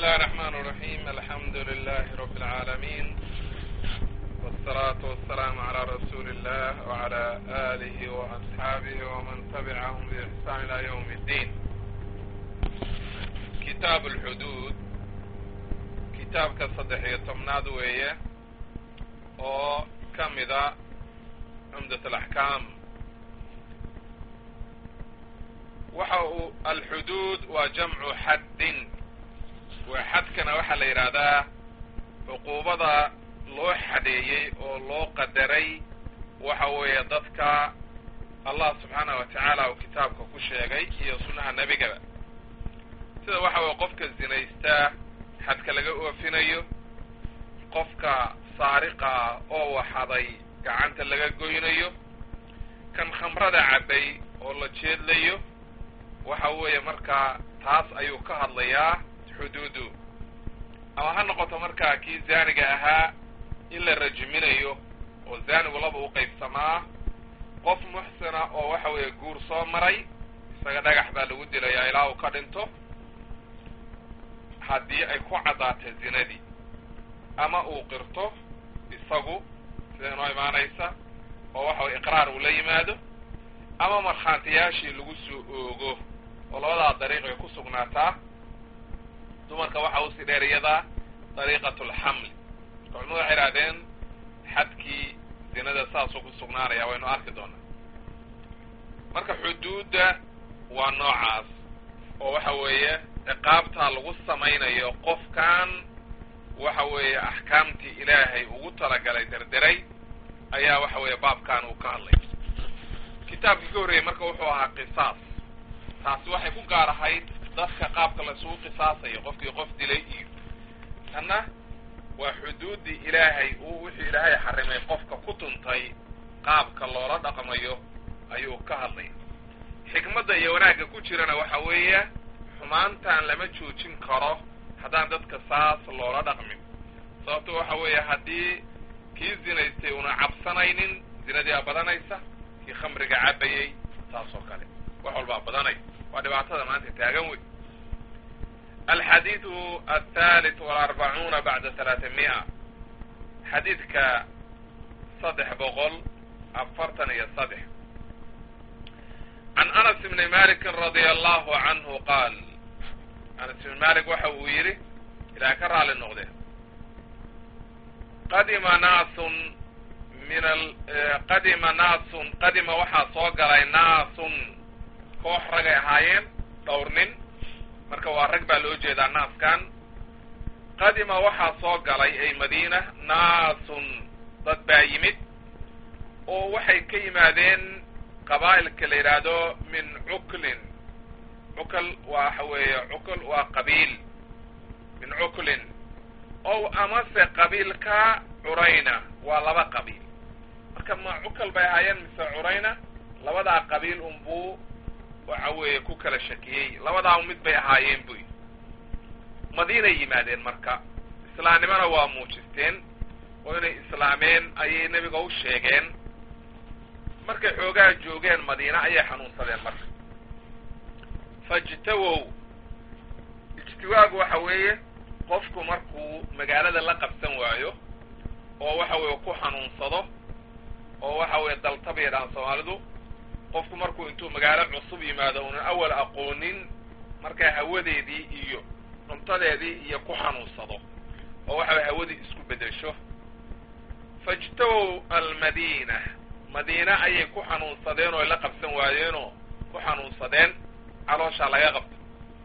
الله الرحمن الرحيم الحمد لله رب العالمين والصلاة والسلام على رسول الله وعلى آله وأصحابه ومن تبعهم بإحسان إلى يوم الدين كتاب الحدود كتاب كصدح يتمناد ويه oo ka mida cumdat alaxkaam waxa uu alxuduud waa jamcu xaddin waa xadkana waxaa la yidhaahdaa cuquubada loo xadeeyey oo loo qadaray waxa weeye dadka allah subxaanah wa tacaala uu kitaabka ku sheegay iyo sunnaha nebigaba sida waxa weye qofka zinaystaa xadka laga oofinayo qofka saariqa oo waxaday gacanta laga goynayo kan khamrada cabbay oo la jeedlayo waxa weeye markaa taas ayuu ka hadlayaa xuduudu ama ha noqoto markaa kii zaaniga ahaa in la rajminayo oo zaanigu laba u qaybsamaa qof muxsina oo waxa weeye guur soo maray isaga dhagax baa lagu dilayaa ilaa uu ka dhinto haddii ay ku caddaatay zinadii ama uu qirto isagu sida inoo imaanaysa oo waxa weye iqraar uu la yimaado ama markhaantiyaashii lagu soo oogo oo labadaa dariiq ay ku sugnaataa dumarka waxa usii dheer iyadaa dariiqatu alxamli marka culimadu waxay idhahdeen xadkii zinada saasuu ku sugnaanaya waynu arki doonaa marka xuduudda waa noocaas oo waxa weeye ciqaabtaa lagu samaynayo qofkan waxa weeye axkaamtii ilaahay ugu talagalay derderay ayaa waxa weeye baabkan uu ka hadlay kitaabkii ka horreeyey marka wuxuu ahaa qisaas taasi waxay ku gaar ahayd dadka qaabka laisugu qisaasayo qofkii qof dilay iyo tanna waa xuduuddii ilaahay uu wixii ilaahay xarimay qofka ku tuntay qaabka loola dhaqmayo ayuu ka hadlay xikmadda iyo wanaagga ku jirana waxa weeye xumaantan lama joojin karo haddaan dadka saas loola dhaqmin sababto waxa weeye haddii kii zinaystay una cabsanaynin zinadii aa badanaysa kii khamriga cabbayey taas oo kale wax walbaa badanay waa dhibaatada maanta taagan wey alxadiidu althalith walarbacuuna bacda halaata mi'a xadiidka saddex boqol afartan iyo saddex can anas bni malikin radia allahu canhu qaal anas ibn malik waxa uu yidhi ilaah ka raali noqde qadima naasun min qadima naasun qadima waxaa soo galay naasun koox ragay ahaayeen dhowr nin marka waa rag baa loo jeedaa naaskan qadima waxaa soo galay ay madiina naasun dad baa yimid oo waxay ka yimaadeen qabaa'ilka la yidhaahdo min cuklin cukl waxa weeye cukl waa qabiil min cuklin ow amase qabiilka curayna waa laba qabiil marka ma cukal bay ahaayeen mise curayna labadaa qabiil unbuu waxa weeye ku kala shakiyey labadaa mid bay ahaayeen buy madiinay yimaadeen marka islaamnimona waa muujisteen oo inay islaameen ayay nebiga u sheegeen markay xoogaa joogeen madiina ayay xanuunsadeen marka fajtawow ijtiwaagu waxa weeye qofku markuu magaalada la qabsan waayo oo waxa weeye ku xanuunsado oo waxa weeye dalta bay yadhahaan soomaalidu qofku markuu intuu magaalo cusub yimaado unan awal aqoonin markaa hawadeedii iyo cuntadeedii iyo ku xanuunsado oo waxa weye hawadii isku bedesho fajtawow almadiina madiina ayay ku xanuunsadeen oo ay la qabsan waayeenoo ku xanuunsadeen calooshaa laga qabto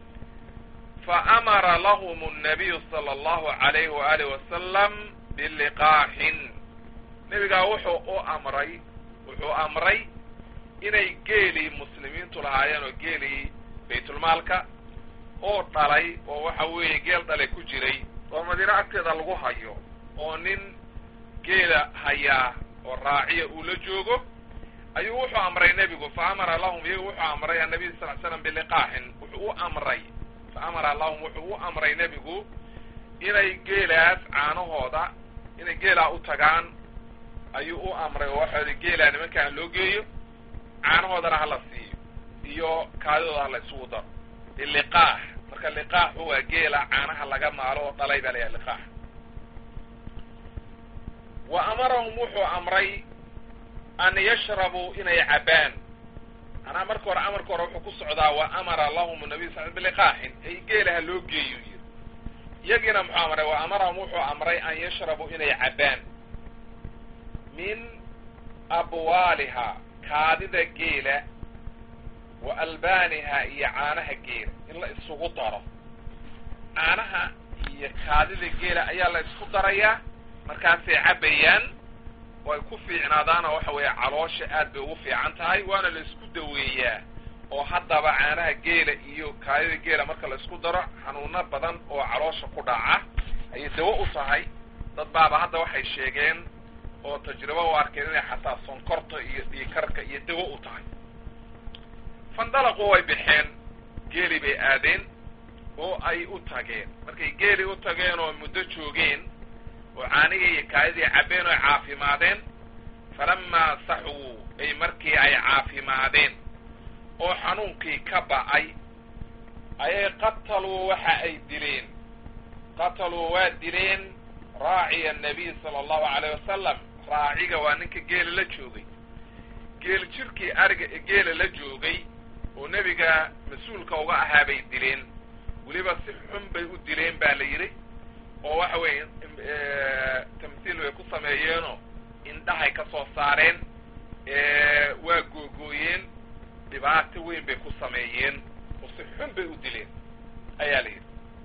fa amara lahum annabiyu sala allahu calayhi waaalih wasalam biliqaaxin nebigaa wuxuu u amray wuxuu amray inay geelii muslimiintu lahaayeen oo geelii baytulmaalka oo dhalay oo waxa weeye geel dhalay ku jiray oo madiino agteeda lagu hayo oo nin geela hayaa oo raaciya uu la joogo ayuu wuxuu amray nebigu fa amara lahum iyagu wuxuu amray annabiy sal l slam biliqaaxin wuxuu u amray fa amara lahum wuxuu u amray nebigu inay geelaas caanahooda inay geelaa u tagaan ayuu u amray oo waxaa geelaa nimankaan loo geeyo caanahoodana hala siiyo iyo kaadidooda hala isugu daro biliqaax marka liqaaxu waa geela caanaha laga maalo oo dhalay baa layahay liqaax wa amarahum wuxuu amray an yashrabuu inay cabaan manaa marka hore amarka hore wuxuu ku socdaa wa amara lahum nabiy sal biliqaaxin ay geelaha loo geeyo yiri iyagiina muxuu amray wa amarahum wuxuu amray an yashrabuu inay cabaan min abwaaliha kaadida geela wa albaaniha iyo caanaha geela in la isugu daro caanaha iyo kaadida geela ayaa la isku darayaa markaasay cabbayaan way ku fiicnaadaanoo waxa weeye caloosha aad bay ugu fiican tahay waana la isku daweeyaa oo haddaba caanaha geela iyo kaadida geela marka la isku daro xanuuno badan oo caloosha ku dhaca ayay dawo u tahay dad baaba hadda waxay sheegeen oo tajribo u arkeen inay xataa sonkorta iyo dhiikarka iyo dawo u tahay fandalaqu way baxeen geeli bay aadeen oo ay u tageen markay geeli u tageen oo muddo joogeen oo caanihii iyo kaadidii cabbeen oo ay caafimaadeen falamaa saxuu ay markii ay caafimaadeen oo xanuunkii ka ba'ay ayay qataluu waxa ay dileen qataluu waa dileen raaciya annabiy sala allahu calayh wasalam raaciga waa ninka geela la joogay geel jirkii ariga geela la joogay oo nebiga mas-uulka uga ahaa bay dileen weliba si xun bay u dileen baa la yidhi oo waxa weeye tamthiil bay ku sameeyeenoo indhahay ka soo saareen waa googooyeen dhibaato weyn bay ku sameeyeen oo si xun bay u dileen ayaa la yidhi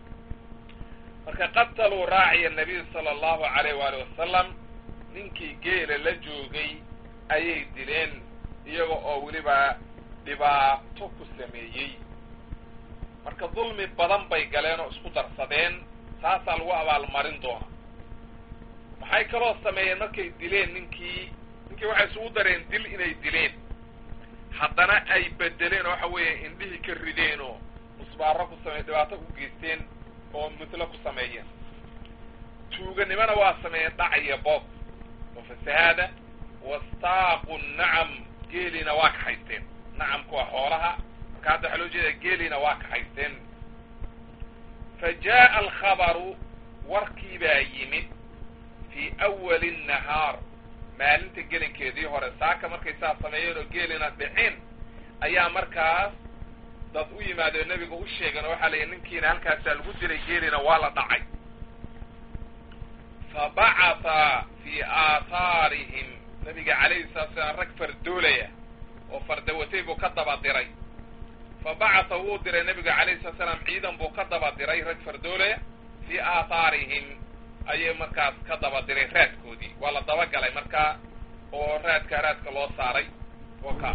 marka qataluu raaciya nabiy sala allahu calayh waali wasalam ninkii geela la joogay ayay dileen iyaga oo weliba dhibaato ku sameeyey marka dulmi badan bay galeen oo isku darsadeen taasaa lagu abaalmarin doona maxay kaloo sameeyeen markay dileen ninkii ninkii waxay isugu dareen dil inay dileen haddana ay bedeleen oo waxa weeye indhihii ka rideen oo musbaaro ku sameye dhibaato u geysteen oo mutlo ku sameeyeen tuuganimona waa sameeyeen dhac iyo boob oo fasahaada wastaaqu nacam geeliina waa kaxaysteen nacamku waa xoolaha marka hadda waxaa loo jeeda geeliina waa kaxaysteen fa jaa'a alkhabaru warkii baa yimid fii awali nnahaar maalinta gelinkeedii hore saaka markay saa sameeyeen oo geelina dhicin ayaa markaas dad u yimaadeen nebiga u sheegeen oo waxaa la yidhi ninkiina halkaasaa lagu diray geelina waa la dhacay fa bacatha fii aathaarihim nabiga calayhi salatu salaam rag fardoolaya oo fardawatay buu ka daba diray fa bacatha wuu diray nabiga calayhi salatu salaam ciidan buu ka daba diray rag fardoolaya fii aathaarihim ayay markaas ka daba diray raadkoodii waa la dabagalay markaa oo raadka raadka loo saaray oka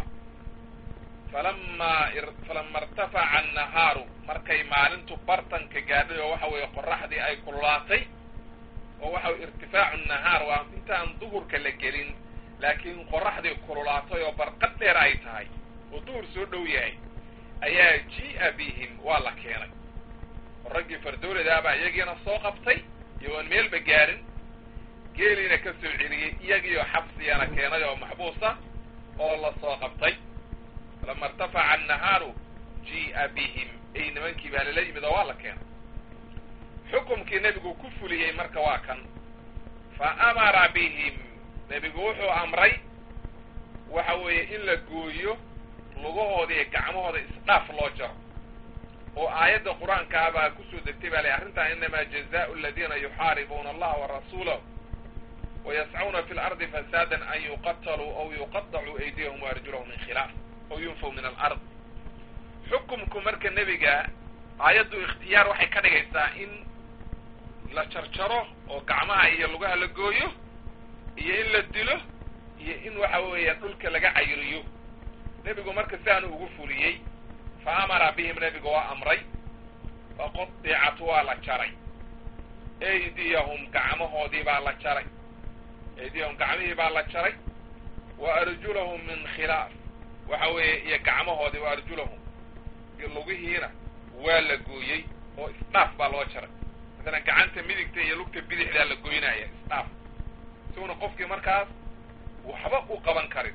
falama falama irtafaca annahaaru markay maalintu bartanka gaadhay oo waxa weeye qoraxdii ay kululaatay oo waxa weye irtifaacu nahaar waa intaan duhurka la gelin laakiin qoraxdii kululaatay oo barqad dheer ay tahay oo duhur soo dhow yahay ayaa ji'a bihim waa la keenay oo raggii fardooladaabaa iyagiina soo qabtay iyagoon meelba gaarin geeliina ka soo celiyey iyagiioo xabsigana keenay oo maxbuusa oo la soo qabtay falama irtafaca annahaaru ji'a bihim ay nimankii baa lala yimid oo waa la keenay xukumkii nebigu ku fuliyey marka waa kan fa amara bihim nebigu wuxuu amray waxa weeye in la gooyo lugahooda iyo gacmahooda isdhaaf loo jaro oo aayadda qur-aankaa baa kusoo degtay baa lay arrintan inamaa jazaau aladiina yuxaaribuuna allaha warasuulahu wayascuuna fi lardi fasaadan an yuqataluu aw yuqadacuu aydiyahum waarjulahum min khilaaf aw yunfaw min alard xukumku marka nebiga aayaddu ikhtiyaar waxay ka dhigaysaa in la jarjaro oo gacmaha iyo lugaha la gooyo iyo in la dilo iyo in waxa weeya dhulka laga cayriyo nebigu marka siaanu ugu fuliyey fa amara bihim nebigu waa amray faqodicat waa la jaray aydiyahum gacmahoodii baa la jaray aydiyahum gacmihii baa la jaray wa arjulahum min khilaaf waxa weeye iyo gacmahoodii wa arjulahum lugihiina waa la gooyey oo isdhaaf baa loo jaray masalan gacanta midigta iyo lugta bidixdaa la goynaya isdhaaf isaguna qofkii markaas waxba u qaban karin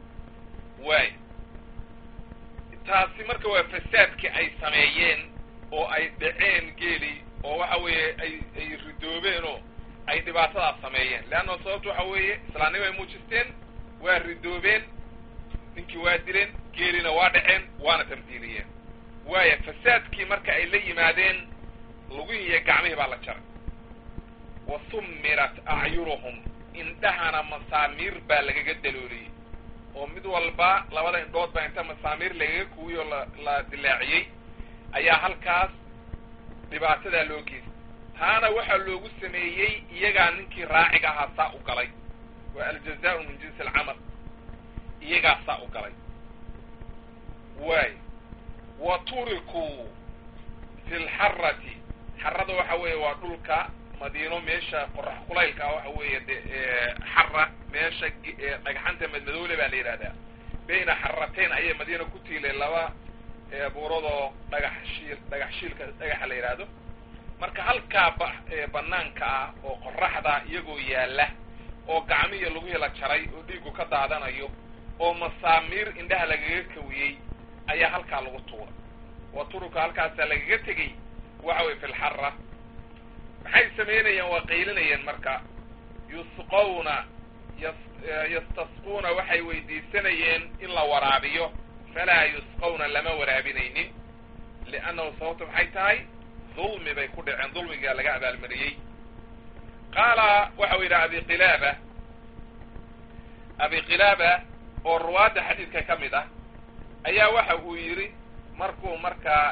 waay taasi marka waa fasaadkii ay sameeyeen oo ay dhaceen geeli oo waxa weeye ay ay ridoobeenoo ay dhibaatadaas sameeyeen leanna sababtu waxa weeye islaamnimo ay muujisteen waa ridoobeen ninkii waa dileen geelina waa dhaceen waana tamdiiliyeen waaya fasaadkii marka ay la yimaadeen lugihii iyo gacmihii baa la jaray wa summirat acyunuhum indhahana masaamiir baa lagaga dalooliyey oo mid walba labada indhood baa inta masaamiir lagaga kuwiyoo la la dilaaciyey ayaa halkaas dhibaatadaa loo geystay taana waxaa loogu sameeyey iyagaa ninkii raaciga ahaa saa u galay waa aljazaau min jinsi alcamal iyagaa saa u galay waay wa turikuu fi lxarati xarada waxa weeye waa dhulka madiino meesha qorax kulaylka ah waxa weeye de xara meesha dhagxanta madmadoole baa la yidhahdaa bayna xarateyn ayay madiina ku tiileen laba buuradoo dhagax shiil dhagax shiilka dhagaxa la yidhaahdo marka halkaa ba banaanka ah oo qoraxda iyagoo yaalla oo gacmihiyo laguhi la jaray oo dhiigu ka daadanayo oo masaamiir indhaha lagaga kawiyey ayaa halkaa lagu tuuray wa turuka halkaasaa lagaga tegey waxa weye fi lxara maxay samaynayeen waa qaylinayeen marka yusqawna yastasquuna waxay weydiisanayeen in la waraabiyo falaa yusqawna lama waraabinaynin liannahu sababtu maxay tahay dulmi bay ku dhaceen dulmigaa laga abaalmariyey qaala waxa u yidhaha abi qilaaba abi qilaaba oo ruwaadda xadiidka ka mid ah ayaa waxa uu yidhi markuu markaa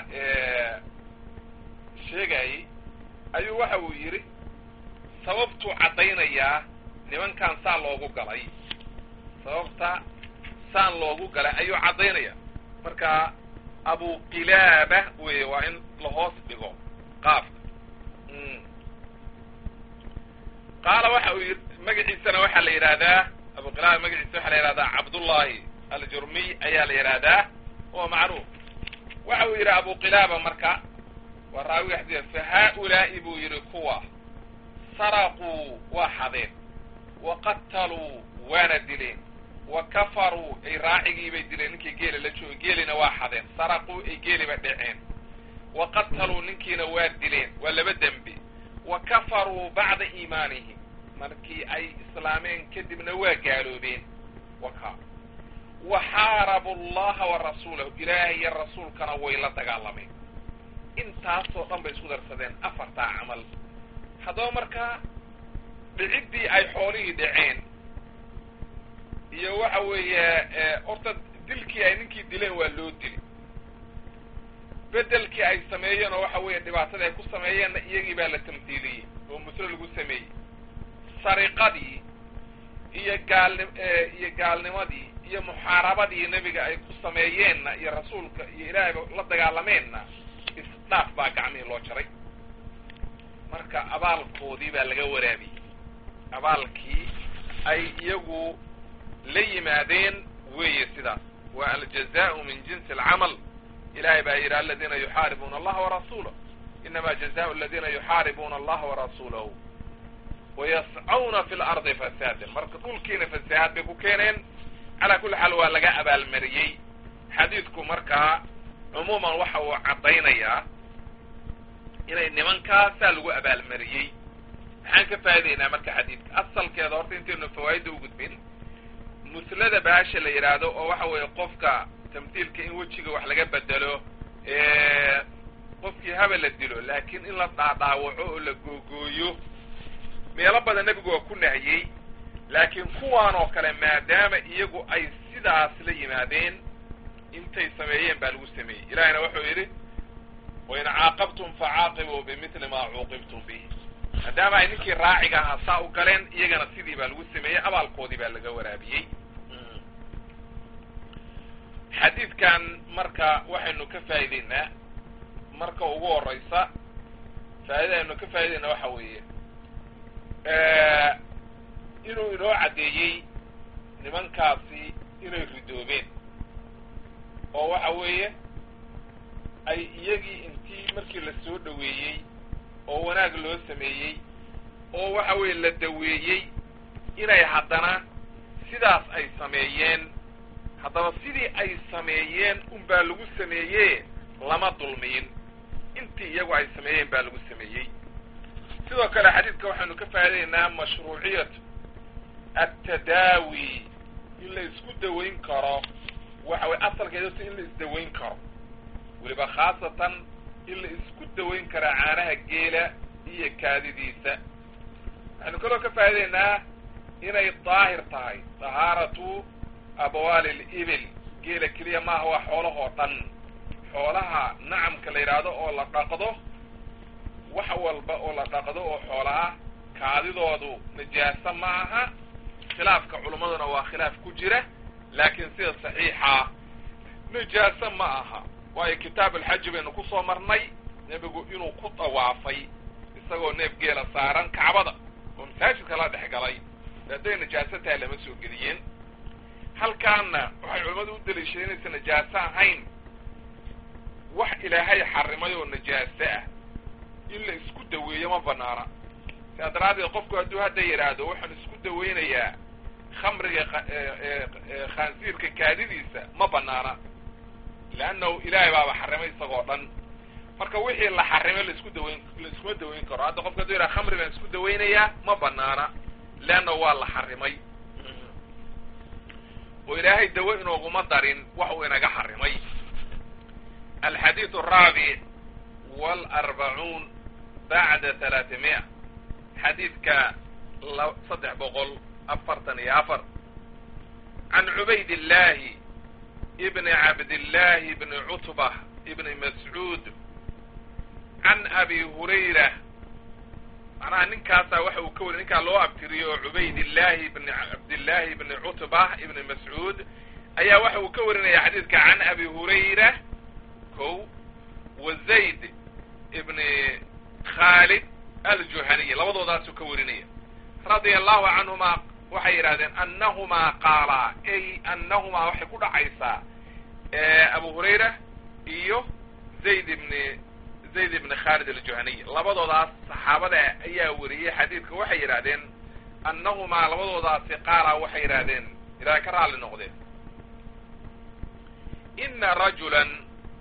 sheegayey ayuu waxa uu yidhi sababtuu caddaynayaa nimankan saa loogu galay sababta saan loogu galay ayuu caddaynaya marka abu qilaaba weye waa in lahoos dhigo qaafka qaala waxa uu yidhi magaciisana waxaa la yidhaahdaa abu qilaaba magaciisa waxaa la yidhahdaa cabdullahi aljurmiy ayaa la yidhaahdaa oo macruuf waxa uu yidhi abu qilaaba marka waa raawiga xadiida fa haa-ulaa'i buu yidhi kuwa saraquu waa xadeen wa qataluu waana dileen wa kafaruu ay raacigiibay dileen ninkii geela la jooga geelina waa xadeen saraquu ay geeliba dhaceen wa qataluu ninkiina waa dileen waa laba dembi wa kafaruu bacda iimaanihim markii ay islaameen kadibna waa gaaloobeen waka wa xaarabu allaha wa rasuulahu ilaahay iyo rasuulkana way la dagaalameen intaasoo dhan bay isku darsadeen afartaa camal haddaba markaa dhiciddii ay xoolihii dhaceen iyo waxa weeye horta dilkii ay ninkii dileen waa loo dili bedelkii ay sameeyeen oo waxa weeye dhibaatadii ay ku sameeyeenna iyagii baa la tamhiiliyey oo muslo lagu sameeyey sariqadii iyo gaalni iyo gaalnimadii iyo muxaarabadii nebiga ay ku sameeyeenna iyo rasuulka iyo ilaahayba la dagaalameenna isdhaaf baa gacmihii loo jaray marka abaalkoodii baa laga waraabiyey abaalkii ay iyagu la yimaadeen weeye sidaas waa aljazaau min jinsi alcamal ilahay baa yidhi aladiina yuxaaribuuna allaha warasuulah inama jazaau aladiina yuxaaribuuna allaha warasuulahu wayascawna fi lardi fasaadan marka dhulkiina fasahaad bay ku keeneen calaa kulli xaal waa laga abaalmariyey xadiidku markaa cumuuman waxa uu caddaynayaa inay nimankaasaa lagu abaalmariyey maxaan ka faa'idaynaa marka xadiidka asalkeeda horta intaynu fawaa'idda u gudbin muslada baasha la yidhaahdo oo waxa weeye qofka tamdiilka in wejiga wax laga bedelo qofkii haba la dilo laakiin in la dhaadhaawaco oo la googooyo meelo badan nebigu waa ku nahiyey laakiin kuwaan oo kale maadaama iyagu ay sidaas la yimaadeen intay sameeyeen baa lagu sameeyey ilahina wuxuu yidhi wain caaqabtum facaaqibuu bimithli maa cuuqibtum bih maadaama ay ninkii raaciga ahaa saa u galeen iyagana sidii baa lagu sameeyey abaalkoodii baa laga waraabiyey xadiidkan marka waxaynu ka faa'ideynaa marka ugu horeysa faa'ida aynu ka faa'ideynaa waxa weeye inuu inoo caddeeyey nimankaasi inay ridoobeen oo waxa weeye ay iyagii intii markii la soo dhoweeyey oo wanaag loo sameeyey oo waxa weeye la daweeyey inay haddana sidaas ay sameeyeen haddaba sidii ay sameeyeen unbaa lagu sameeye lama dulmiyin inta iyagu ay sameeyeen baa lagu sameeyey sidoo kale xadiidka waxaynu ka faa'idaynaa mashruuciyat altadaawi in la isku dawayn karo waxa weye asalkeedatu in la isdawayn karo weliba khaasatan in la isku dawayn karaa caanaha geela iyo kaadidiisa waxaynu kaloo ka faa'idaynaa inay daahir tahay dahaaratu abwaali libil geela keliya maaha waa xoolahoo dhan xoolaha nacamka la yidhaahdo oo la dhaqdo wax walba oo la dhaqdo oo xoola ah kaadidoodu najaaso ma aha khilaafka culummaduna waa khilaaf ku jira laakiin sida saxiixa najaaso ma aha waayo kitaab alxaji baynu kusoo marnay nebigu inuu ku dawaafay isagoo neef geela saaran kacbada oo masaajidka la dhex galay hadday najaaso tahay lama soo geliyeen halkaana waxay culimmadu u daliishadeen inaysan najaaso ahayn wax ilaahay xarimay oo najaaso ah in la isku daweeyo ma banaana sidaa daraaddeed qofku hadduu hadda yidhaahdo waxaan isku daweynayaa khamriga khaansiirka kaadidiisa ma banaana leannahu ilaahay baaba xarimay isagoo dhan marka wixii la xarimay laisku daweyn laiskuma daweyn karo hadda qofka hadduu yidhaha khamri baan isku daweynayaa ma banaana leannahu waa la xarimay oo ilaahay dawo inooguma darin wax uu inaga xarimay alxadiid araabic walarbacuun bacda talaatimiya xadiidka saddex boqol afartan iyo afar can cubayd illahi ibni cabdillahi bni cutba ibni mascuud can abi hurayra macnaha ninkaasaa waxa uu ka wari ninkaa loo abtiriyo oo cubayd illahi ibni cabdillahi ibni cutba ibni mascuud ayaa waxa uu ka warinaya xadiidka can abi hurayra ko wa zayd ibni khaalid aljuhaniy labadoodaasuu ka warinaya radia allahu canhuma waxay yidhahdeen annahumaa qaalaa ay annahumaa waxay ku dhacaysaa abu hurayra iyo zayd ibni zayd ibni khaalid aljuhaniy labadoodaas saxaabada ayaa wariyey xadiidka waxay yidhahdeen annahumaa labadoodaasi qaalaa waxay yidhahdeen ilaahay ka raalli noqdeen ina rajulan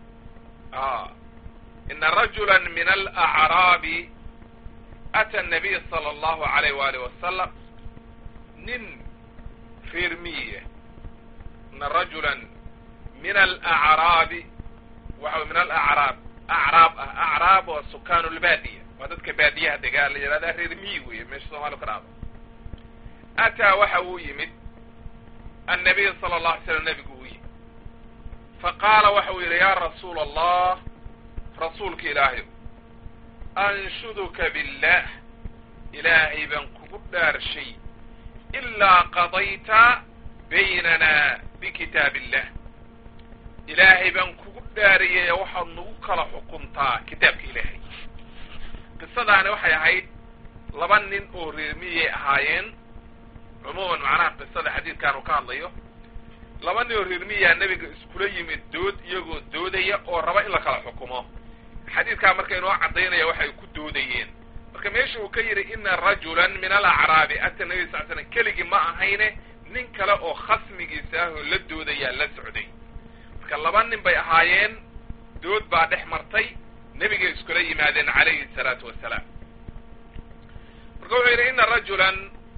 ina rajula min alacraabi ata nabiy sala allahu alayh waalih wasalam nin reer miyiah ina rajulan min alacraabi waxa min alacraab acraab ah acraab oo sukaanu lbaadiya waa dadka baadiyaha degaa la yihahdaa reer miyi weeye meesha soomaliya ka dhacdo ataa waxa uu yimid annabiy sala allahu alay slam nebigu uu yimid faqaala waxa uu yidhi yaa rasuula allah rasuulka ilaahayo anshuduka billah ilaahay baan kugu dhaarshay ilaa qadayta baynana bikitaab illah ilaahay baan kugu dhaariyay waxaad nagu kala xukuntaa kitaabka ilaahay qisadaani waxay ahayd laba nin oo reermiyay ahaayeen cumuuman macnaha qisada xadiidkaanu ka hadlayo laba nin oo reermiyaa nebiga iskula yimid dood iyagoo doodaya oo raba in la kala xukumo xadiidkaa marka inoo caddaynaya waxay ku doodayeen marka meesha uu ka yidhi ina rajulan min alacraabi ata nabi sal slam keligii ma ahayne nin kale oo khasmigiisa ah oo la doodayaa la socday marka laba nin bay ahaayeen dood baa dhex martay nebigay iskula yimaadeen calayhi salaatu wasalaam marka wuxuu yidhi ina rajulan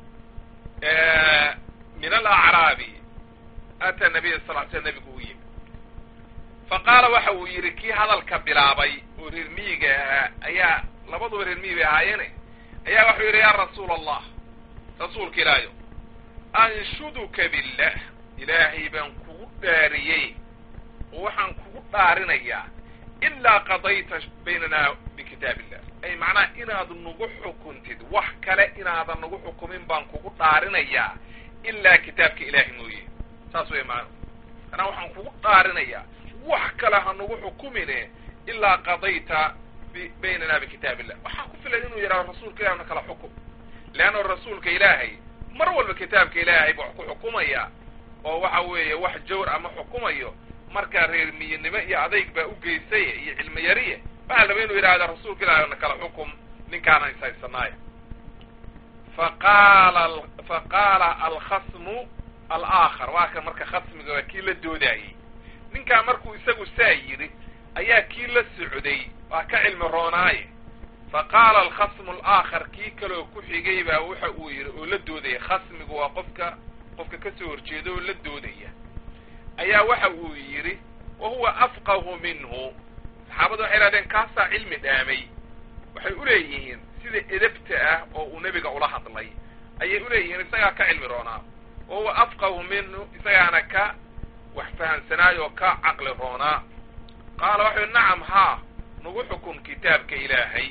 min alacraabi ata nabiya sal l sl nebigu u yimi faqaala waxa uu yidhi kii hadalka bilaabay oo reer miyiga ahaa ayaa labaduba reer miyi bay ahaayeene ayaa waxuu yidhi yaa rasuula allah rasuulka ilaahayo anshuduka billah ilaahay baan kugu dhaariyey oo waxaan kugu dhaarinayaa ilaa qadayta baynana bikitaab illah ay macnaha inaad nagu xukuntid wax kale inaadan nagu xukumin baan kugu dhaarinayaa ilaa kitaabka ilaahay mooye saas wey macnuhu anaa waxaan kugu dhaarinayaa wax kale ha nagu xukumine ilaa qadayta baynana bikitaab illah waxaa ku filan inuu yidhahdo rasuulka ilahi na kala xukum leanna rasuulka ilaahay mar walba kitaabka ilaahay ba wax ku xukumaya oo waxa weeye wax jawr ama xukumayo markaa reer miyinimo iyo adayg baa u geysay iyo cilmi yariye waxaa laba inuu yidhahda rasuulka ilahi na kala xukum ninkaana ishaysanaayo faqaala faqaala alkhasmu alaakhar waa kan marka khasmiga waa kii la doodaayey ninkaa markuu isagu saa yidhi ayaa kii la socday waa ka cilmi roonaaye fa qaala alkhasmu alaakhar kii kaloo ku xigay baa waxa uu yidhi oo la doodaya khasmigu waa qofka qofka ka soo horjeeda oo la doodaya ayaa waxa uu yidhi wa huwa afqahu minhu saxaabadu waxay ihahdeen kaasaa cilmi dhaamay waxay uleeyihiin sida edabta ah oo uu nebiga ula hadlay ayay uleeyihiin isagaa ka cilmi roonaa wa huwa afqahu minhu isagaana ka wax fahamsanaayo oo ka caqli roonaa qaala waxau yidhi nacam haa nagu xukun kitaabka ilaahay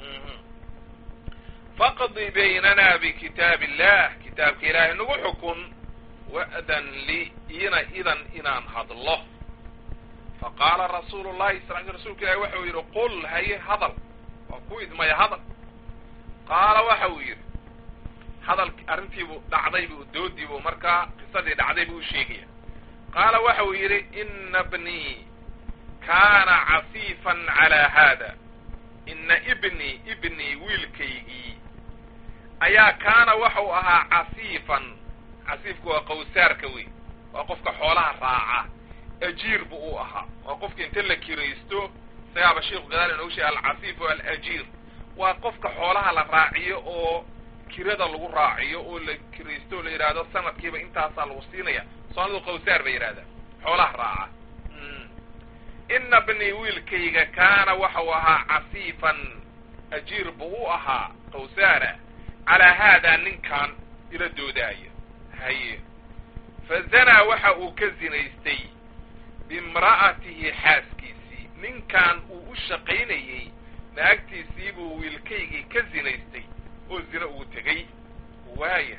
faqdi baynana bikitaab illah kitaabka ilaahay nagu xukun wa'dan li ina idan inaan hadlo faqaala rasuulu llahi sal l rsulka ilahi waxa uu yidhi qul haye hadal waa ku idmaya hadal qaala waxa uu yidhi hadal arrintiibuu dhacdaybu doodiibuu markaa qisadii dhacday buu u sheegaya qaala waxa uu yidhi ina bnii kaana cafiifan calaa haada ina ibnii ibnii wiilkaygii ayaa kaana waxau ahaa cafiifan casiifku waa qawsaarka wey waa qofka xoolaha raaca ajiir bu u ahaa waa qofka inta la kiraysto isagaaba sheikhu gadaal inoogu sheegay alcafiif o alajiir waa qofka xoolaha la raaciyo oo kirada lagu raaciyo oo la kiraysto o la yidhaahdo sanadkiiba intaasaa lagu siinaya soomalidu qawsaar bay yidhahdaan xoolaha raaca ina bnii wiilkayga kaana waxau ahaa cafiifan ajiir buu u ahaa qawsaara calaa haadaa ninkan ila doodaaya haye fa zanaa waxa uu ka zinaystay biimra'atihi xaaskiisii ninkan uu u shaqaynayey naagtiisii buu wiilkaygii ka zinaystay oo zina ugu tegey waaya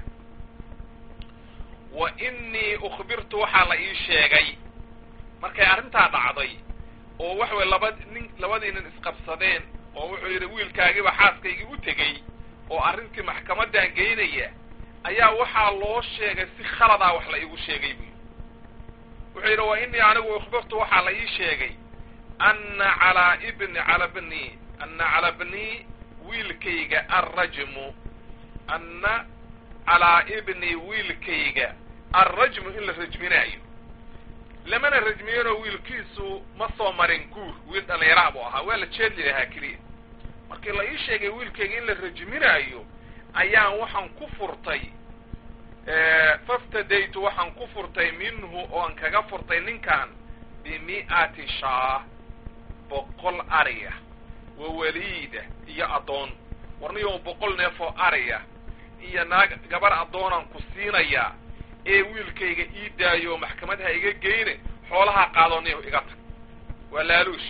wa innii ukhbirtu waxaa la ii sheegay markay arrintaa dhacday oo waxa weye laba nin labadii nin isqabsadeen oo wuxuu yidhi wiilkaagiiba xaaskaygii u tegey oo arrintii maxkamadan geynaya ayaa waxaa loo sheegay si khaladaa wax la iigu sheegay buu wuxuu yidhi wa innii anigu ukhbirtu waxaa la ii sheegay anna calaa ibni cala bni anna calaa bnii wiilkayga alrajmu anna calaa ibni wiilkayga alrajmu in la rajminaayo lamana rajmiyeenoo wiilkiisu ma soo marin guur wiil dhallinyaraha buu ahaa waa la jeedli lahaa keliya markii la ii sheegay wiilkayga in la rajminaayo ayaan waxaan ku furtay faftadaytu waxaan ku furtay minhu oon kaga furtay ninkan bimi'ati shaah boqol ariya wa waliida iyo addoon warniyo boqol neef oo ariya iyo naag gabar addoonaan ku siinayaa ee wiilkayga ii daayo oo maxkamadha iga geyne xoolahaa qaadooniyo iga tag waa laaluush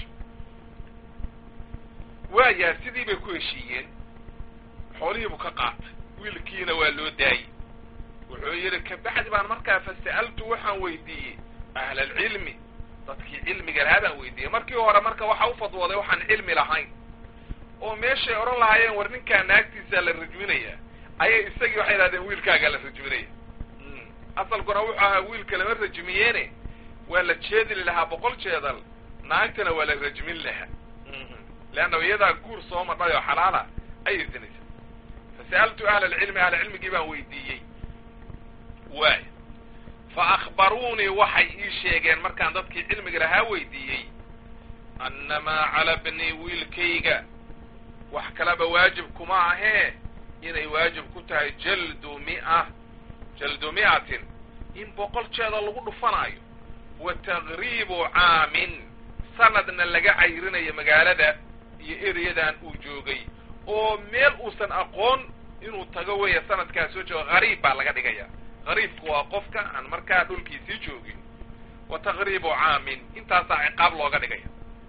waayaa sidii bay ku heshiiyeen xoolihiibuu ka qaatay wiilkiina waa loo daayey wuxuu yidhi kabacdi baan markaa fasa'altu waxaan weydiiyey ahlalcilmi dadkii cilmiga lahaa baan weydiiyey markii hore marka waxa u fadwooday waxaan cilmi lahayn oo meeshay odhan lahaayeen war ninkaa naagtiisaa la rajminayaa ayay isagii waxay idhahdeen wiilkaagaa la rajminaya asalkuna wuxuu ahaa wiilka lama rajmiyeene waa la jeedli lahaa boqol jeedal naagtana waa la rajmin lahaa leanna iyadaa guur soo madhay oo xalaala ayay sinaysa fasa'altu ahla alcilmi ahla cilmigii baan weydiiyey waay fa akhbaruunii waxay ii sheegeen markaan dadkii cilmiga lahaa weydiiyey annamaa cala bnii wiilkayga wax kaleba waajib kuma ahee inay waajib ku tahay jaldu mi'a jaldu mi'atin in boqol jeeda lagu dhufanaayo wa taqriibu caamin sanadna laga cayrinayo magaalada iyo ereyadan uu joogay oo meel uusan aqoon inuu tago weya sanadkaa soo joogo hariib baa laga dhigaya hariibku waa qofka aan markaa dhulkiisii joogin wa taqriibu caamin intaasaa ciqaab looga dhigaya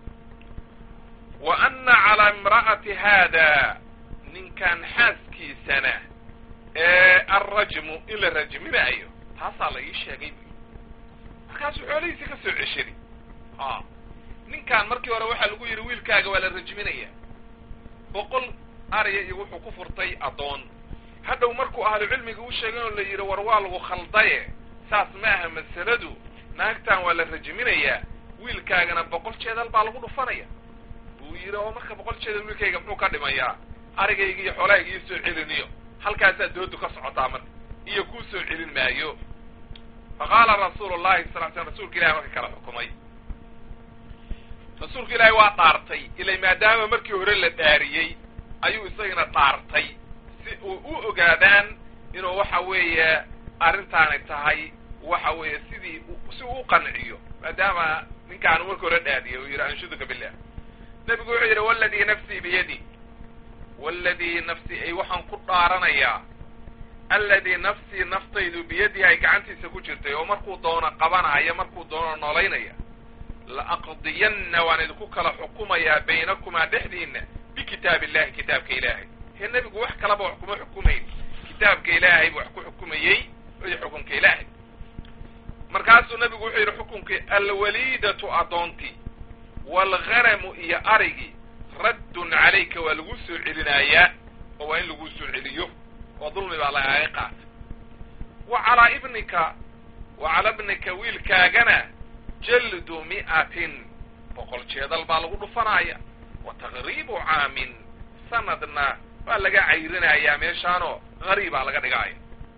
wa anna calaa imra'ati haada ninkan xaaskiisana ee alrajmu in la rajminaayo taasaa la ii sheegay bu markaasuu xoolihiisii ka soo ceshari a ninkan markii hore waxaa lagu yidhi wiilkaaga waa la rajminaya boqol ariya iyo wuxuu ku furtay addoon hadhow markuu ahlu cilmiga u sheegay oo la yidhi war waa lagu khaldaye saas ma aha masaladu naagtan waa la rajminayaa wiilkaagana boqol jeedal baa lagu dhufanaya buu yidhi oo marka boqol jeedal wiilkayga muxuu ka dhimayaa arigayga iyo xoolahayga ii soo celiniyo halkaasaa doodu ka socotaa marka iyo kuu soo celin maayo fa qaala rasuulu llahi sal l slam rasuulka ilahi marka kala xukumay rasuulka ilaahay waa dhaartay ilay maadaama markii hore la dhaariyey ayuu isagana dhaartay si uu u ogaadaan inuu waxa weeye arrintaani tahay waxa weeye sidii si uu u qanciyo maadaama ninkaanu markii hore dhaariyay uu yidhi anshuduka billah nebigu wuxuu yidhi waladii nafsii biyadi waladii nafsii ay waxaan ku dhaaranayaa alladii nafsii naftaydu biyadii ay gacantiisa ku jirtay oo markuu doono qabanaya markuu doono noolaynaya la aqdiyanna waan idinku kala xukumayaa baynakumaa dhexdiinna bikitaab illahi kitaabka ilaahay hee nebigu wax kalaba wax kuma xukumayn kitaabka ilaahay buu wax ku xukumayey iyo xukunka ilaahay markaasuu nebigu wuxuu yidhi xukunkii alwaliidatu addoontii waalghanamu iyo arigii raddun calayka waa lagu soo celinayaa oo waa in lagu soo celiyo oo dulmi baa lagaaga qaata wa calaa ibnika wa calaa ibnika wiilkaagana jaldu mi'atin boqol jeedal baa lagu dhufanaya wa taqriibu caamin sanadna waa laga cayrinayaa meeshaanoo gariibaa laga dhigaya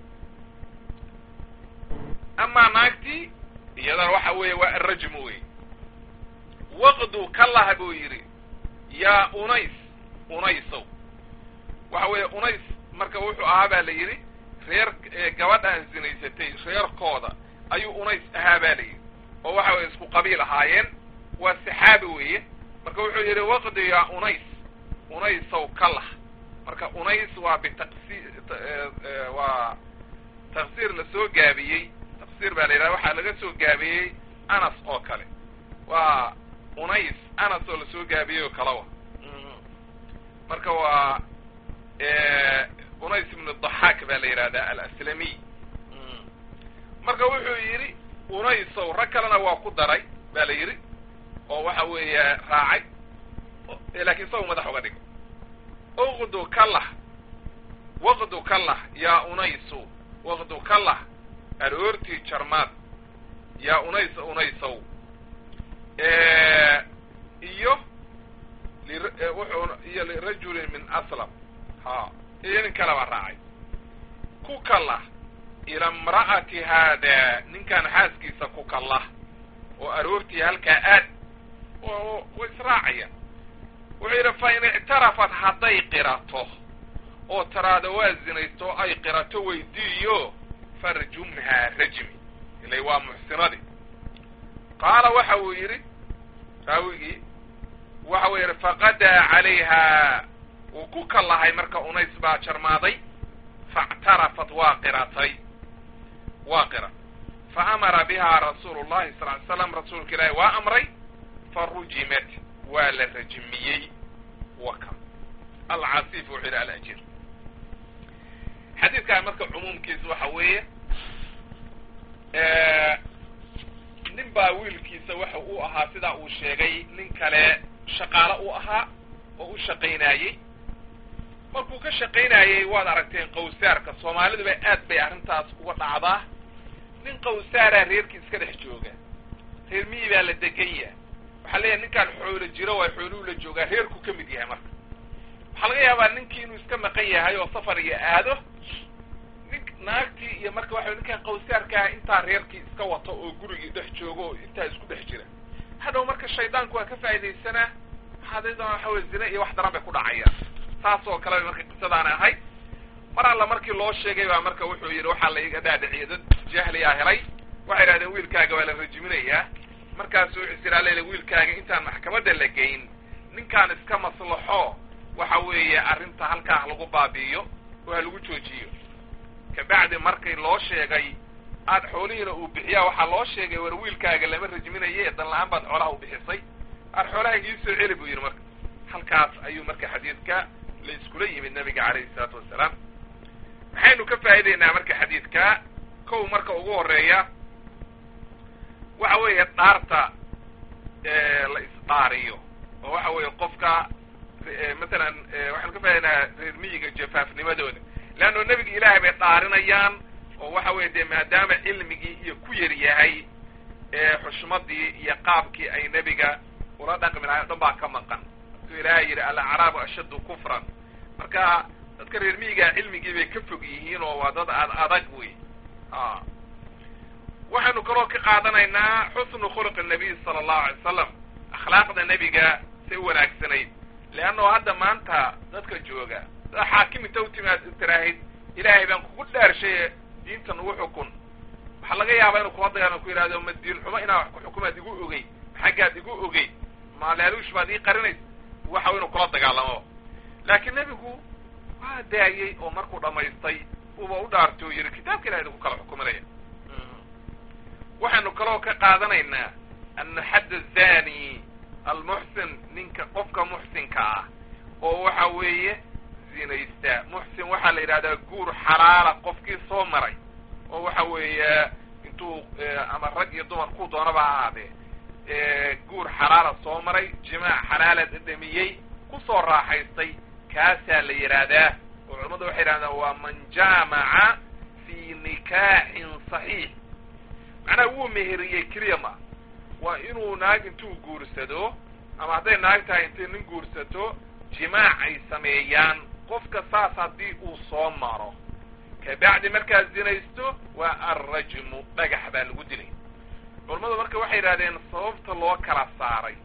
amaa naagtii iyadana waxa weeye waa arajmu wey waqdu kalaha buu yidhi yaa unays unaysow waxa weeye unays marka wuxuu ahaa baa la yidhi reer gabadhaan zinaysatay reerkooda ayuu unays ahaa ba la yidhi oo waxa weye isku qabiil ahaayeen waa saxaabi weeye marka wuxuu yidhi waqdi yaa unays unaysow kalah marka unays waa bitaqsi waa tafsiir la soo gaabiyey tafsiir baa la yidhaha waxaa laga soo gaabiyey anas oo kale waa unays anas oo lasoo gaabiyey oo kalawa marka waa unays ibnu daxaak baa la yidhahdaa alaslamiy marka wuxuu yidhi unaysow rag kalena waa ku daray ba la yidhi oo waxa weeye raacay laakiin isagu madax uga dhigo uqdu kalah waqdu kalah yaa unaysu waqdu kalah aroortii jarmaad yaa unays unaysow iyo wuxuu iyo lirajulin min aslam ha iyo nin kale baa raacay ku kalah ila imra'ati haada ninkan xaaskiisa ku kalah oo aroortii halkaa aad way israacayaan wuxuu yidhi fa in ictarafat hadday qirato oo taraada waa zinaysto ay qirato weydiiyo farjumhaa rajmi ilay waa muxsinadi qaala waxa uu yidhi raawigii waxa uu yidhi faqadaa calayha wuu ku kallahay marka unays baa jarmaaday faاctarafat waa qiratay waa qira faamara biha rasuulu llahi sal ly slam rasuulka ilaahi waa amray farujimat waa la rajmiyey waka alcasiif wuxuu yidhi alajir xadiidkan marka cumuumkiisa waxa weeye nin baa wiilkiisa waxa uu ahaa sidaa uu sheegay nin kale shaqaalo uu ahaa oo u shaqaynaayey markuu ka shaqaynayey waad aragteen qawsaarka soomaaliduba aad bay arrintaas uga dhacdaa nin qawsaaraa reerkii iska dhex jooga reer miyi baa la degan yaha waxaa leeyahay ninkaan xoolo jiro waa xooluhu la joogaa reerku ka mid yahay marka waxaa laga yaabaa ninkii inuu iska maqan yahay oo safar iyo aado nin naagtii iyo marka waxa ninkaan qawsaarkaa intaa reerkii iska wato oo gurigii dhex joogo oo intaa isku dhex jira hadhow marka shaydaanku waa ka faaidaysanaa hadaydan waxa weye zine iyo wax daran bay ku dhacayaan saas oo kale bay marka qisadaana ahayd mar alla markii loo sheegay baa marka wuxuu yidhi waxaa la iga dhaadhiciyay dad jahliyaa helay waxay idhahdeen wiilkaaga waa la rajiminayaa markaasu wuxuu is iraa wiilkaaga intaan maxkamadda la geyn ninkaan iska maslaxo waxa weeye arrinta halkaa ha lagu baabi'iyo oo ha lagu joojiyo kabacdi markay loo sheegay aad xoolihiina uu bixiyaa waxaa loo sheegay war wiilkaaga lama rajminaye dan la-aan baad xoolaha u bixisay aad xoolaha ii soo celi buu yidhi marka halkaas ayuu marka xadiidka la iskula yimid nabiga calayhi isalaatu wassalaam maxaynu ka faa'idaynaa marka xadiidka kow marka ugu horeeya waxa weeye dhaarta la isdhaariyo oo waxa weeye qofka masalan waxaanu ka faa'idaynaa reer miyiga jafaafnimadooda leanno nebiga ilaahay bay dhaarinayaan oo waxa weye dee maadaama cilmigii iyo ku yar yahay xushmadii iyo qaabkii ay nebiga ula dhaqmi lahay o dhan baa ka maqan markuu ilaahay yidhi alacraabu ashaddu kufran marka dadka reer miyiga cilmigii bay ka fog yihiin oo waa dad ad adag wey waxaynu kaloo ka qaadanaynaa xusnu khuluqi nabiy sala allahu alay wasalam akhlaaqda nebiga say wanaagsanayd leannao hadda maanta dadka jooga daa xaakim inta u timaad tiraahid ilaahay baan kugu dhaarshaye diinta nagu xukun waxaa laga yaabaa inuu kula dagaalamo ku yidhahdo ma diin xumo inaa wax ku xukumaad igu ogey maxaggaad igu ogey maalaaluush baad ii qarinaysa waxa inuu kula dagaalamo laakiin nebigu waa daayey oo markuu dhamaystay uba u dhaartay oo yidhi kitaabka ilahay idinku kala xukuminaya waxaynu kaloo ka qaadanaynaa ana xadda zani almuxsin ninka qofka muxsinka ah oo waxa weeye zinaysta muxsin waxaa la yidhahdaa guur xalaala qofkii soo maray oo waxa weeye intuu ama rag iyo dumar ku doonaba ha ahaadee guur xalaala soo maray jimaac xalaala dhadhamiyey kusoo raaxaystay kaasaa la yidhaahdaa oo culamadu waxay yidhahdaan waa man jaamaca fi nikaaxin saxiix macnaha wuu meheriyey keliya ma waa inuu naag intuu guursado ama hadday naag tahay intay nin guursato jimaac ay sameeyaan qofka saas haddii uu soo maro kabacdi markaad zinaysto waa alrajmu dhagax baa lagu dilay culammadu marka waxay yidhahdeen sababta loo kala saaray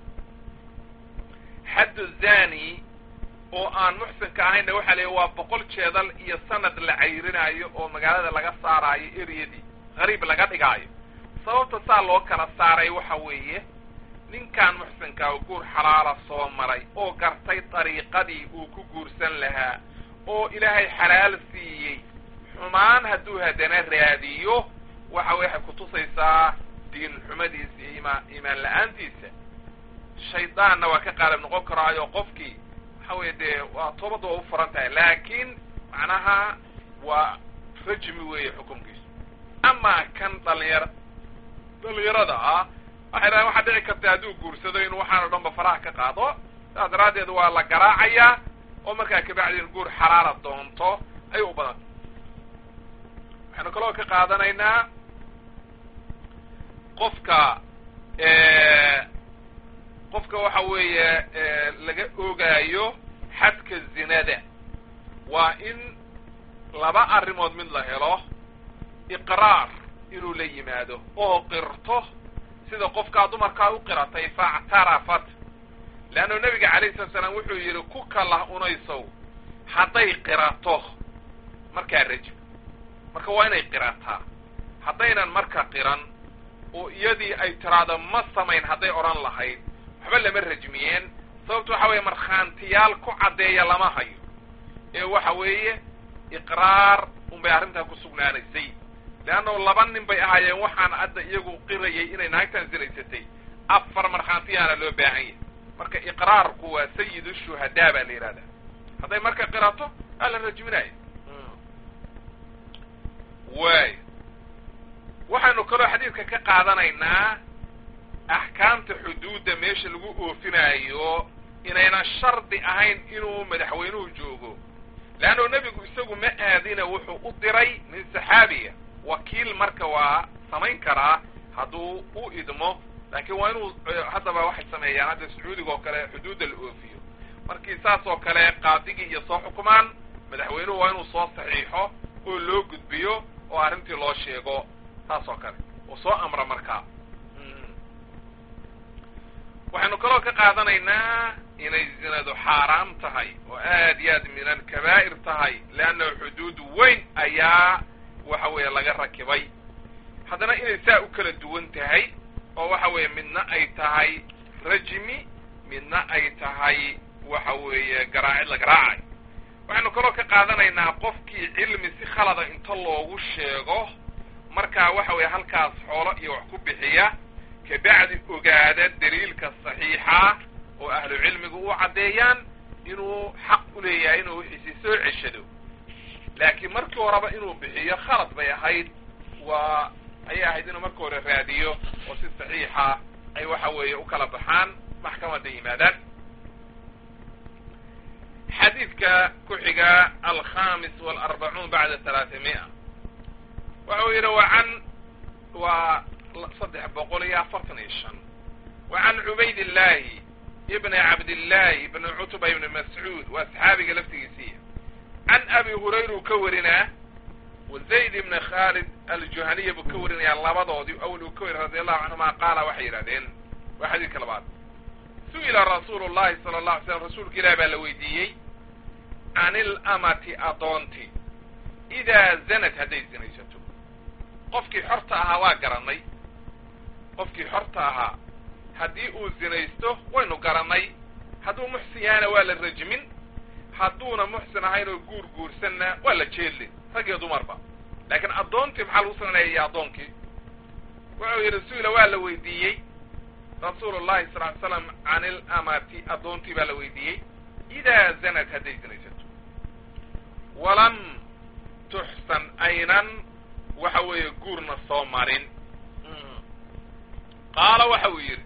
xaddu zani oo aan muxsinka ahayna waxaa la waa boqol jeedal iyo sanad la cayrinaayo oo magaalada laga saaraayo eryadii qariib laga dhigaayo sababta saa loo kala saaray waxa weeye ninkan muxsinkaa oo guur xalaala soo maray oo gartay dariiqadii uu ku guursan lahaa oo ilaahay xalaal siiyey xumaan hadduu haddana raadiyo waxa way waxay kutusaysaa diin xumadiisa iyo ima iimaan la-aantiisa shaydaanna waa ka qaalib noqon karaayo qofkii waxa weye dee waa toobadda waa u furan tahay laakiin macnaha waa rajmi weeye xukunkiisu amaa kan dhalinyar dhalinyarada ah waxay dhahan waxaa dhici karta hadduu guursado inuu waxaan o dhan ba faraha ka qaado saas daraaddeed waa la garaacayaa oo markaa kabacdi in guur xalaala doonto ayay u badanta waxaynu kaloo ka qaadanaynaa qofka qofka waxa weeye laga ogaayo xadka zinada waa in laba arrimood mid la helo iqraar inuu la yimaado oo qirto sida qofkaa dumarkaa u qiratay faactarafat leanna nebiga calayhi salatu salaam wuxuu yidhi ku kalah unaysow hadday qirato markaa rajim marka waa inay qirataa haddaynan marka qiran oo iyadii ay tiraado ma samayn hadday odhan lahayd waxba lama rajmiyeen sababtu waxa weeye markhaantiyaal ku caddeeya lama hayo ee waxa weeye iqraar unbay arrintaa ku sugnaanaysay leannao laba nin bay ahaayeen waxaan hadda iyagu qirayay inay naagtan sinaysatay afar markhaantiyaana loo baahan yahay marka iqraarku waa sayidu shuhadaa baa la yidhahdaa hadday marka qirato aa la rajminayo waay waxaynu kaloo xadiidka ka qaadanaynaa axkaamta xuduudda meesha lagu oofinaayo inaynan shardi ahayn inuu madaxweynuhu joogo leannao nebigu isagu ma aadina wuxuu u diray nin saxaabiya wakiil marka waa samayn karaa hadduu u idmo laakiin waa inuu haddaba waxay sameeyaan hadda sacuudiga oo kale xuduudda la oofiyo markii saas oo kale qaadigii iyo soo xukumaan madaxweynuhu waa inuu soo saxiixo oo loo gudbiyo oo arrintii loo sheego saas oo kale oo soo amra markaa waxaynu kaloo ka qaadanaynaa inay zinadu xaaraam tahay oo aad iyo aad min alkabaa'ir tahay leannahu xuduud weyn ayaa waxa weeye laga rakibay haddana inay saa u kala duwan tahay oo waxa weeye midna ay tahay rajmi midna ay tahay waxa weeye garaacid la garaacay waxaynu kaloo ka qaadanaynaa qofkii cilmi si khalada inta loogu sheego markaa waxa weeye halkaas xoolo iyo wax ku bixiya kabacdi ogaada daliilka saxiixa oo ahlu cilmigu u caddeeyaan inuu xaq u leeyahay inuu wixiisi soo ceshado laakiin markii horeba inuu bixiyo khalad bay ahayd waa ayay ahayd inuu marka hore raadiyo oo si saxiixa ay waxa weeye u kala baxaan maxkamadda yimaadaan xadiidka ku xiga alkhamis walarbacuun bacda talaatami'a waxa uu yidhi wa can waa saddex boqol iyo afartan iyo shan wa can cubayd illahi ibni cabdillahi ibni cutba ibni mascuud waa saxaabiga laftigiisiiya can abi hurayra uu ka warinaa wa zayd ibni khaalid aljuhaniya buu ka warinayaa labadoodii awal uu ka wari radi allahu canhuma qaala waxay yidhahdeen waa xadiidka labaad su'ila rasuulu llahi sala allah alay slam rasuulka ilahi baa la weydiiyey can ilamati adoonti idaa zanad hadday zinaysato qofkii xorta ahaa waa garannay qofkii xorta ahaa haddii uu zinaysto waynu garannay hadduu muxsin yahayna waa la rajmin hadduuna muxsin ahayn oo guur guursanna waa la jeedlin rag iyo dumarba laakiin addoontii maxaa lagu sananaya iyo addoonkii wuxuu yidhi su-ila waa la weydiiyey rasuulu llahi sal ly slam can ilamati addoontii baa la weydiiyey idaa zanad hadday zinaysato walam tuxsan aynan waxa weeye guurna soo marin qaala waxa uu yidhi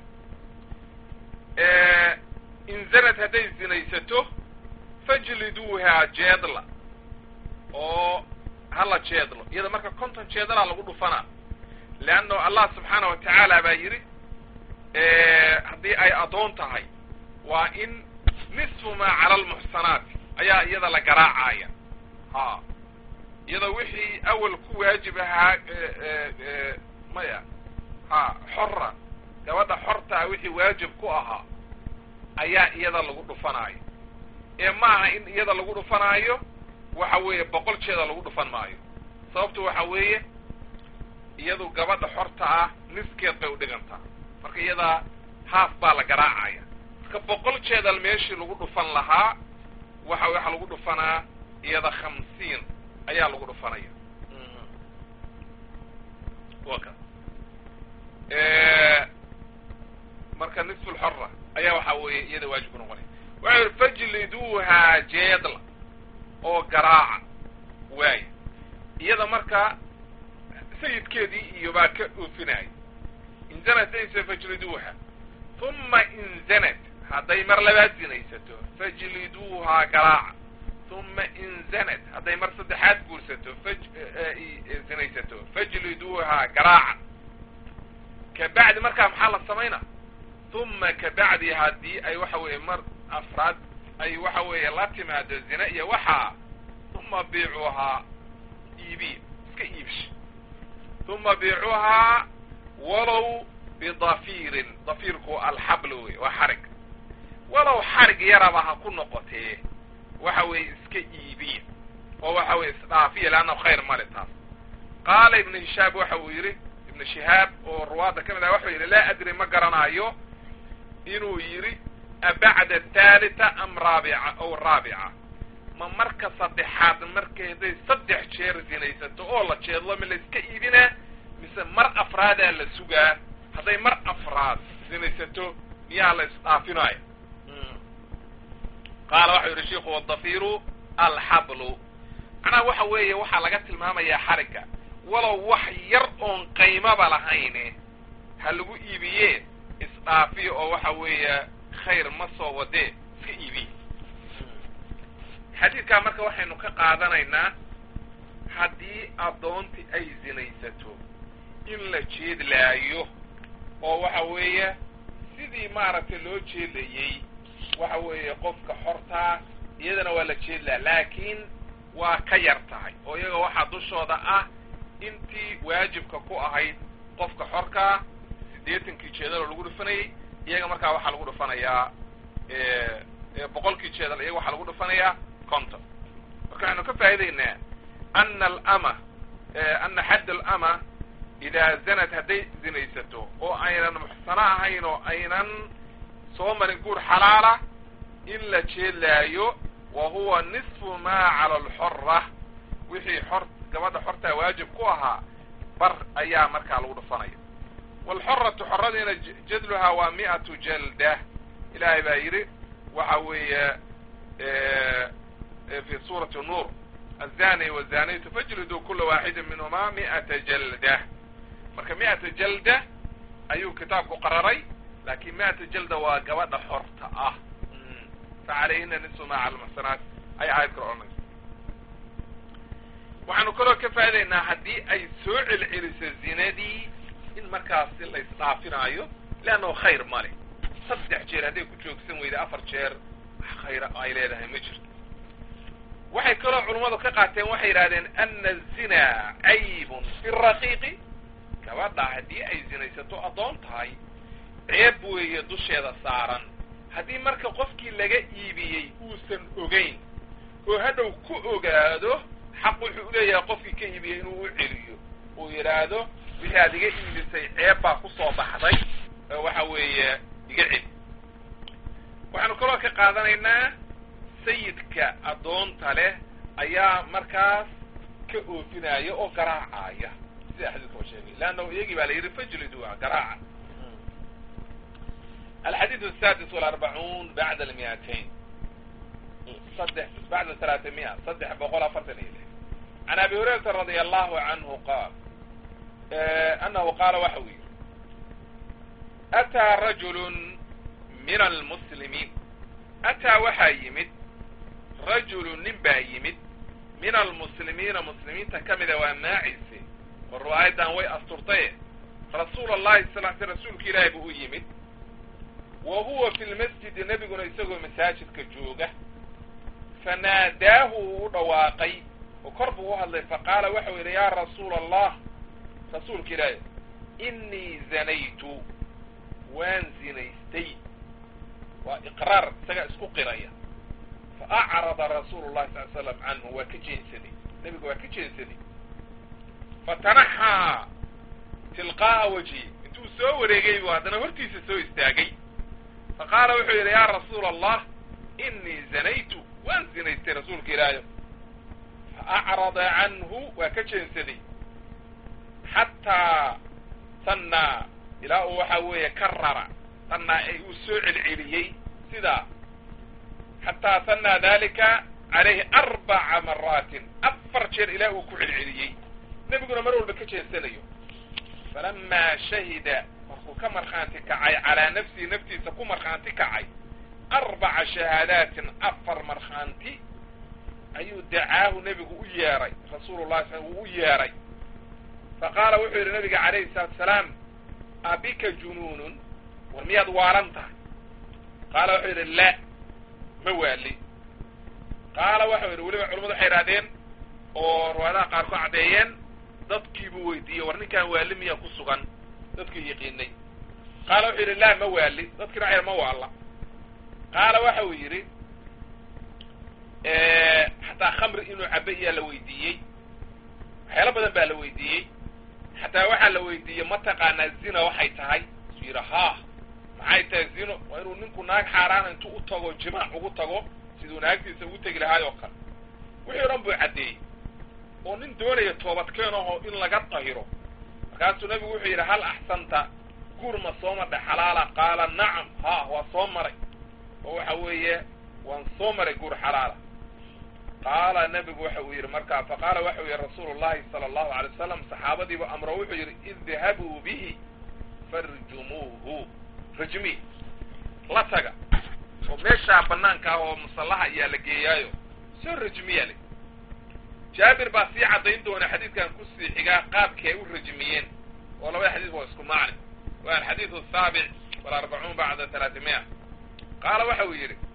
in zanad hadday zinaysato fajliduuhaa jeedla oo hala jeedlo iyada marka konton jeedalaa lagu dhufanaa leanno allah subxaana wa tacaala baa yidhi haddii ay addoon tahay waa in nisfu maa cala almuxsanaati ayaa iyada la garaacaya ha iyada wixii awal ku waajib ahaa maya ha xora gabadha xortaa wixii waajib ku ahaa ayaa iyada lagu dhufanaayo ee maaha in iyada lagu dhufanaayo waxa weeye boqol jeeda lagu dhufan maayo sababtu waxa weeye iyadu gabadha xorta ah niskeed bay udhigantaa marka iyadaa haaf baa la garaacaya marka boqol jeedal meeshii lagu dhufan lahaa waxa waxa lagu dhufanaa iyada khamsiin ayaa lagu dhufanaya waka marka nisfu lxora ayaa waxa weeye iyada waajib ku noqonaya waxa yihi fajliduuhaa jeedla oo garaaca waaya iyada marka sayidkeedii iyo baa ka oofinaya inzanad daysa fajliduuha uma inzanad hadday mar labaad zinaysato fajliduuhaa garaaca uma inzanad hadday mar saddexaad guursato faj zinaysato fajliduuhaa garaaca kabacdi markaa maxaa la samaynaa uma kabacdi haddii ay waxa weeye mar afraad ay waxa weeye la timaado zina iyo waxaa uma biicuuhaa iibiya iska iibsha uma biicuuhaa walow bidafiirin dafiirku alxabl wey waa xarig walow xarig yaraba ha ku noqotee waxa weeye iska iibiya oo waxa weye isdhaafiya leanna khayr male taas qaala ibnu hishaab waxa uu yidhi ibnu shihaab oo ruwaadda ka mid ah waxuu yidhi laa adri ma garanaayo inuu yidhi abacda athaalita am raabica ow raabica ma marka saddexaad markay hadday saddex jeer zinaysato oo la jeedlo ma la iska iibinaa mise mar afraadaa la sugaa hadday mar afraad zinaysato miyaa la isdhaafinaayo qaala waxau yidhi shiku wadafiru alxablu macnaha waxa weeye waxaa laga tilmaamayaa xarigga walow wax yar oon qaymaba lahayne ha lagu iibiye isdhaafiyo oo waxa weeye khayr ma soo wadee iska iibiye xadiidkaa marka waxaynu ka qaadanaynaa haddii addoonti ay zinaysato in la jeedlaayo oo waxa weeye sidii maaragtay loo jeedlayey waxa weeye qofka xortaa iyadana waa la jeedlaa laakiin waa ka yar tahay oo iyaga waxaa dushooda ah intii waajibka ku ahayd qofka xorkaa siddeetankii jeedaloo lagu dhufanayay iyaga markaa waxaa lagu dhufanayaa boqolkii jeedal iyaga waxaa lagu dhufanayaa conton marka waxaynu ka faa'idaynaa ana alama ana xadd alama idaa zanad hadday zinaysato oo aynan muxsano ahayn oo aynan soo marin guur xalaala in la jeedlaayo wa huwa nisfu maa cala alxora wixii xor gabadha xortaa waajib ku ahaa bar ayaa markaa lagu dhufanaya waalxoratu xoradiina jadluhaa waa mi'atu jalda ilaahay baa yidhi waxa weeye fi suurati nuur azani wazaniytu fajliduu kula waaxidin minhumaa mi'ata jalda marka mi'ata jalda ayuu kitaabku qararay laakin mi'ata jalda waa gabadha xorta ah facalayhina nisu maa cala lmuxsanaat ay aayad kale odhanayso waxaanu kaloo ka faa'idaynaa haddii ay soo celceliso zinadii in markaasi la isdhaafinaayo leannahu khayr male saddex jeer hadday ku joogsan weyda afar jeer wax khayra ay leedahay ma jirto waxay kaloo culummadu ka qaateen waxay yidhahdeen ana azinaa caybun fi raqiiqi gabadha haddii ay zinaysato addoon tahay ceeb weeye dusheeda saaran haddii marka qofkii laga iibiyey uusan ogeyn oo hadhow ku ogaado xaq wuxuu uleeyahay qofkii ka iibiyey inuu u celiyo uu yidhaahdo wixii aad iga iibisay ceeb baa kusoo baxday oo waxa weeye iga celi waxaanu kaloo ka qaadanaynaa sayidka addoonta leh ayaa markaas ka oofinaya oo garaacaya sida xadiidka oo sheegay leannahu iyagii baa la yidhi fajliduha garaaca alxadiid asadis walarbacuun bacda almiatain saddex bacda talaatamiya saddex boqol afartan iyo lix can abi hurayrata radia allahu canhu qaal anahu qaala waxa uu yidhi ataa rajulu min almuslimiin ataa waxaa yimid rajulu nin baa yimid min almuslimiina muslimiinta ka mida waa maacise oo riwaayadan way asturtaye rasuul allahi sal l sl rasuulka ilaahi buu u yimid wa huwa fi lmasjidi nebiguna isagoo masaajidka jooga fanaadaahu uu u dhawaaqay oo kor buu u hadlay faqaala waxau yidhi yaa rasuula allah rasuulka ilaahi innii zanaytu waan zinaystay waa iqraar isagaa isku qiraya fa acrada rasuulu llahi sal l slam canhu waa ka jeensaday nebiga waa ka jeensaday fatanaxaa tilqaa'a wajhi intuu soo wareegay buu haddana hortiisa soo istaagay fa qaala wuxuu yidhi yaa rasuula allah innii zanaytu waan zinaystay rasuulka ilaahi fa acrada canhu waa ka jeensaday xataa sannaa ilaa uu waxa weeye karara sannaa ee uu soo celceliyey sidaa xataa sannaa dalika calayhi arbaca maraatin afar jeer ilaa uu ku celceliyey nebiguna mar walba ka jeensanayo falamaa shahida markuu ka markhaanti kacay calaa nafsihi naftiisa ku markhaanti kacay arbaca shahaadaatin afar markhaanti ayuu dacaahu nebigu u yeeray rasuulu llahi sl wuu u yeeray faqaala wuxuu yidhi nabiga calayhi salaatu salaam abika junuunun war miyaad waalan tahay qaala wuxuu yidhi la ma waali qaala waxau yidhi weliba culamadu waxay idhahdeen oo riwaayadaha qaar ku caddeeyeen dadkiibuu weydiiyey war ninkaan waali miyaa ku sugan dadkii yaqiinay qaala wuxuu yidhi laa ma waali dadkina waxay ma waalla qaala waxa uu yidhi xataa khamri inuu cabe iyaa la weydiiyey waxyaalo badan baa la weydiiyey xataa waxaa la weydiiyey ma taqaanaa zina waxay tahay su yidhi haa maxay tahay zino waa inuu ninku naag xaaraana intuu u tago jimaac ugu tago siduu naagtiisa ugu tegi lahaay oo kale wixii o dhan buu caddeeyey oo nin doonaya toobadkeen aho in laga tahiro markaasuu nabigu wuxuu yidhi hal axsanta guur ma soo madhay xalaala qaala nacam ha waa soo maray oo waxa weeye waan soo maray guur xalaala qaala nebigu waxa uu yidhi markaa faqaala waxa uu yihi rasuulu llahi sala allahu alay wasalam saxaabadiibu amro wuxuu yidhi idhabuu bihi farjumuuhu rajmi la taga oo meeshaa banaanka ah oo musallaha ayaa la geeyaayo soo rajmiya le jaabir baa sii caddayn doona xadiidkan kusii xigaa qaabkii ay u rajmiyeen oo labada xadiis waa isku macni waa alxadiidu asaabic walarbacuun bacda talaatimiya qaala waxa uu yidhi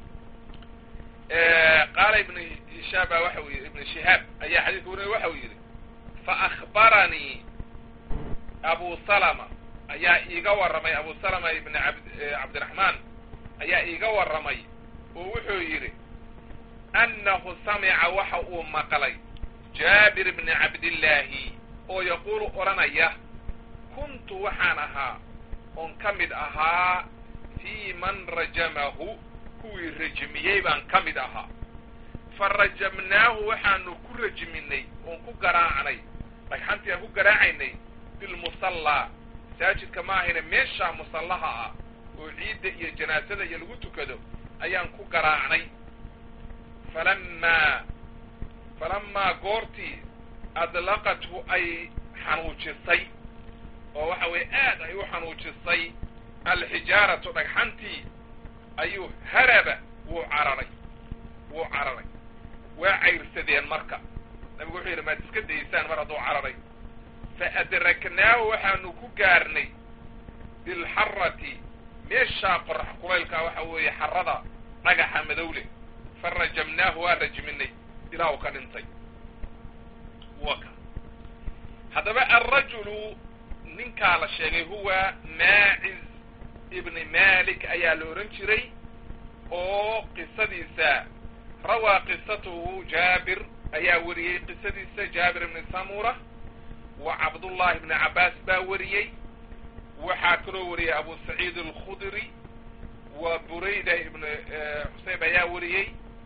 qaala ibn hishaab baa waxa uu yidhi ibn shihaab ayaa xadiidka warinaya waxa uu yidhi faakbaranii abu salama ayaa iiga warramay abu salama ibn abd cabdiraxmaan ayaa iiga warramay oo wuxuu yidhi annahu samica waxa uu maqlay jaabir bni cabdillaahi oo yaquulu odhanaya kuntu waxaan ahaa oon ka mid ahaa fii man rajamahu kuwii rajmiyey baan ka mid ahaa fa rajamnaahu waxaanu ku rajminay oon ku garaacnay dhagxantii aan ku garaacaynay bilmusallaa masaajidka ma ahayna meeshaa musallaha ah oo ciidda iyo janaasada iyo lagu tukado ayaan ku garaacnay falamaa falamaa goortii adlaqathu ay xanuujisay oo waxa weeye aad ay u xanuujisay alxijaaratu dhagxantii ayuu haraba wuu cararay wuu cararay waa cayrsadeen marka nabigu wuxuu yidhi maad iska daysaan mar hadduu cararay fa adraknaahu waxaanu ku gaarnay bilxarati meeshaa qorax kulaylkaa waxa weeye xarada dhagaxa madowle fa rajamnaahu waa rajminay ilaa uu ka dhintay waka haddaba alrajulu ninkaa la sheegay huwa maaciz ibni malik ayaa la odhan jiray oo qisadiisa rawaa qisatuhu jaabir ayaa weriyey qisadiisa jaabir ibni samura wa cabdullahi ibni cabbaas baa weriyey waxaa kaloo wariyey abu saciid alkhudri wa burayda ibn xusayb ayaa wariyey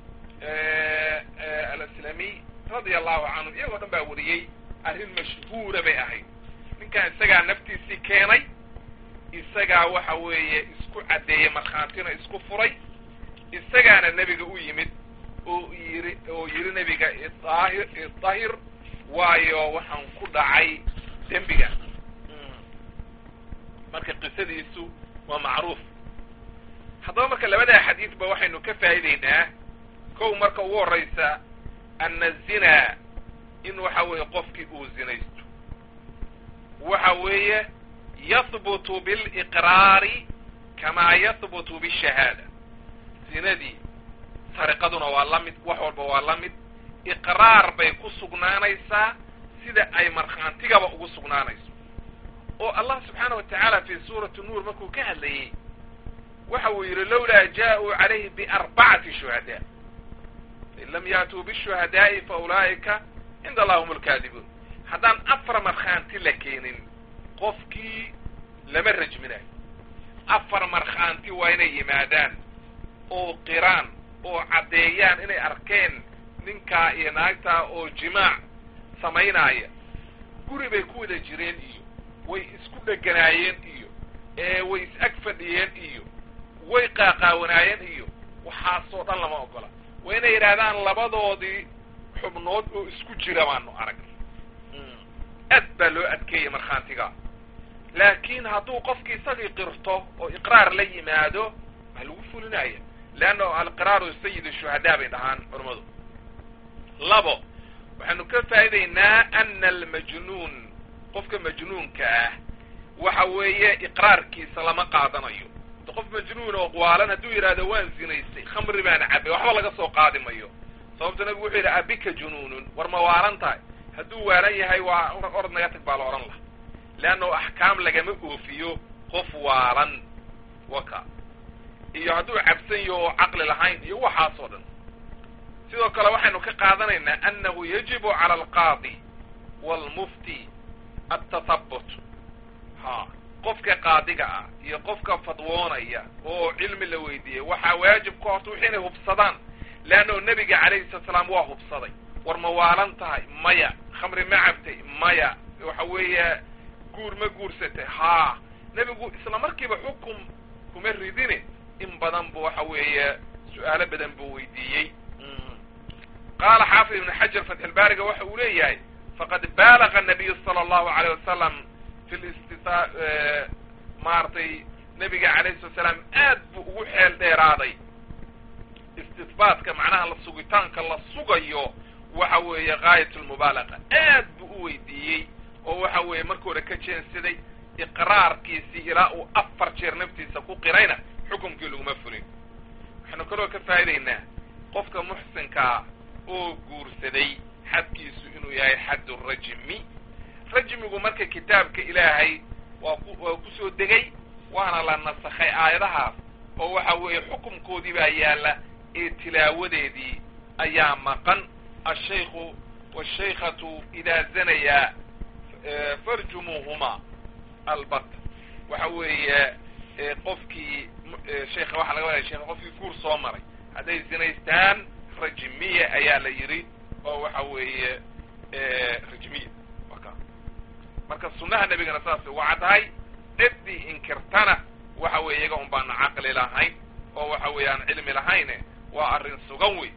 alaslamiy radia allahu canhu iyagoo dhan baa wariyey arrin mashhuura bay ahayd ninkan isagaa naftiisii keenay isagaa waxa weeye isku caddeeyey markhaantina isku furay isagaana nebiga u yimid oo yiri oo yidhi nebiga idaahir idahir waayo waxaan ku dhacay dembiga marka qisadiisu waa macruuf haddaba marka labadaa xadiidba waxaynu ka faa'iideynaa kow marka ugu horraysa ana zinaa in waxa weeye qofkii uu zinaysto waxa weeye yahbutu biliqraari kamaa yahbutu bishahaada zinadii sariqaduna waa la mid wax walba waa la mid iqraar bay ku sugnaanaysaa sida ay markhaantigaba ugu sugnaanayso oo allah subxaana wa tacaala fi suurati nuur markuu ka hadlayey waxa uu yidhi lawlaa jaa-uu calayhi biarbacati shuhadaa in lam yaatuu bishuhadaa'i fa ulaa'ika cinda allah hum alkaadibuun haddaan afar markhaanti la keenin qofkii lama rajminayo afar markhaanti waa inay yimaadaan oo qiraan oo caddeeyaan inay arkeen ninkaa iyo naagtaa oo jimaac samaynaaya guri bay ku wada jireen iyo way isku dheganaayeen iyo ee way is ag fadhiyeen iyo way qaaqaawanaayeen iyo waxaasoo dhan lama ogola waa inay yidhaahdaan labadoodii xubnood oo isku jira baanu aragnay aad baa loo adkeeyay markhaantiga laakiin hadduu qofkii isagii qirto oo iqraar la yimaado waa lagu fulinaya leanna alqiraaru sayid shuhadaa bay dhahaan culammadu labo waxaanu ka faa'idaynaa ana almajnuun qofka majnuunka ah waxa weeye iqraarkiisa lama qaadanayo qof majnuun oo waalan hadduu yidhahdo waan zinaystay khamri baan cabay waxba laga soo qaadi mayo sababta nabigu wuxuu yidhi abika junuunun war ma waalan tahay hadduu waalan yahay waa orod naga tag baa la odhan laha leanna axkaam lagama oofiyo qof waalan waka iyo hadduu cabsan yaho oo caqli lahayn iyo waxaasoo dhan sidoo kale waxaynu ka qaadanaynaa annahu yajibu cala alqaadi waalmufti altathabut ha qofka qaadiga ah iyo qofka fadwoonaya oo cilmi la weydiiyey waxaa waajib ka horta wixii inay hubsadaan leanno nebiga calayhi salatu salaam waa hubsaday war ma waalan tahay maya khamri ma cabtay maya waxa weeye guur ma guursatay haa nebigu isla markiiba xukum kuma ridine in badan bu waxa weeye su-aalo badan buu weydiiyey qaala xaafid ibn xajar fatxilbaariga waxa uu leeyahay faqad baalaga nabiyu sala allahu alayh wasalam fi listita maaragtay nebiga calayhi salatu salaam aad buu ugu xeel dheeraaday istihbaatka macnaha la sugitaanka la sugayo waxa weeye gaayat lmubaalaga aad buu u weydiiyey oo waxa weeye marka hore ka jeensaday iqraarkiisii ilaa uu afar jeer naftiisa ku qirayna xukumkii laguma fulin waxaanu kaloo ka faa'idaynaa qofka muxsinkaa oo guursaday xadkiisu inuu yahay xaddu rajmi rajmigu marka kitaabka ilaahay waa ku waa kusoo degay waana la nasakhay aayadahaas oo waxa weeye xukumkoodii baa yaalla ee tilaawadeedii ayaa maqan ashaykhu waashaykhatu idaa zanayaa farjumuuhuma albat waxa weeye qofkii sheekha waxaa laga wadaya sheekha qofkii guur soo maray hadday zinaystaan rajmiya ayaa la yidhi oo waxa weeye rajmiya waka marka sunnaha nebigana saas uga caddahay ciddii inkirtana waxa weeye iyaga un baana caqli lahayn oo waxa weeye aan cilmi lahayne waa arrin sugan wey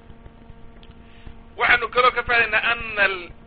waxaanu kaloo ka faadaynaa ana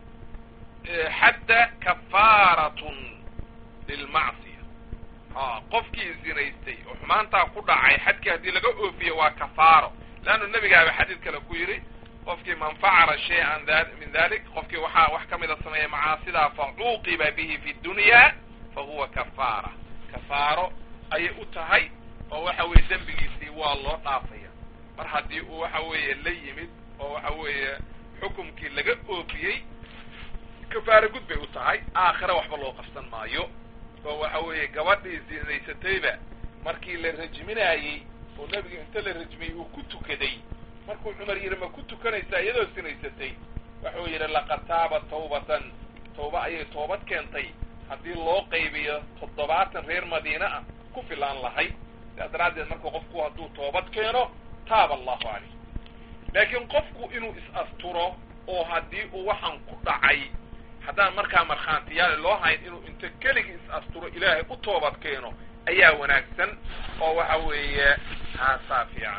xadda kafaaratun lilmacsiya ha qofkii zinaystay oo xumaantaa ku dhacay xadkii haddii laga oofiyo waa kafaaro leannu nebigaaba xadiid kale ku yidhi qofkii man facala shay-an min dalik qofkii waxaa wax ka mida sameeya macaasidaa fa cuuqiba bihi fi dunya fa huwa kafaara kafaaro ayay u tahay oo waxa weeye dembigiisii waa loo dhaafaya mar haddii uu waxa weeye la yimid oo waxa weeye xukumkii laga oofiyey kafaaro gud bay u tahay aakhira waxba loo qabsan maayo oo waxa weeye gabadhii zinaysatayba markii la rajminaayey oo nebiga inta la rajmiyey uu ku tukaday markuu cumar yidhi ma ku tukanaysaa iyadoo sinaysatay wuxuu yidhi laqad taaba tawbatan tawba ayay toobad keentay haddii loo qaybiyo toddobaatan reer madiine ah ku filaan lahayd sidaas daraaddeed marka qofku hadduu toobad keeno taaba allahu caleyh laakiin qofku inuu is-asturo oo haddii uu waxaan ku dhacay haddaan markaa markhaantiyaal loo hayn inuu inta keligii is-asturo ilaahay u toobad keeno ayaa wanaagsan oo waxa weeye haasaa fiican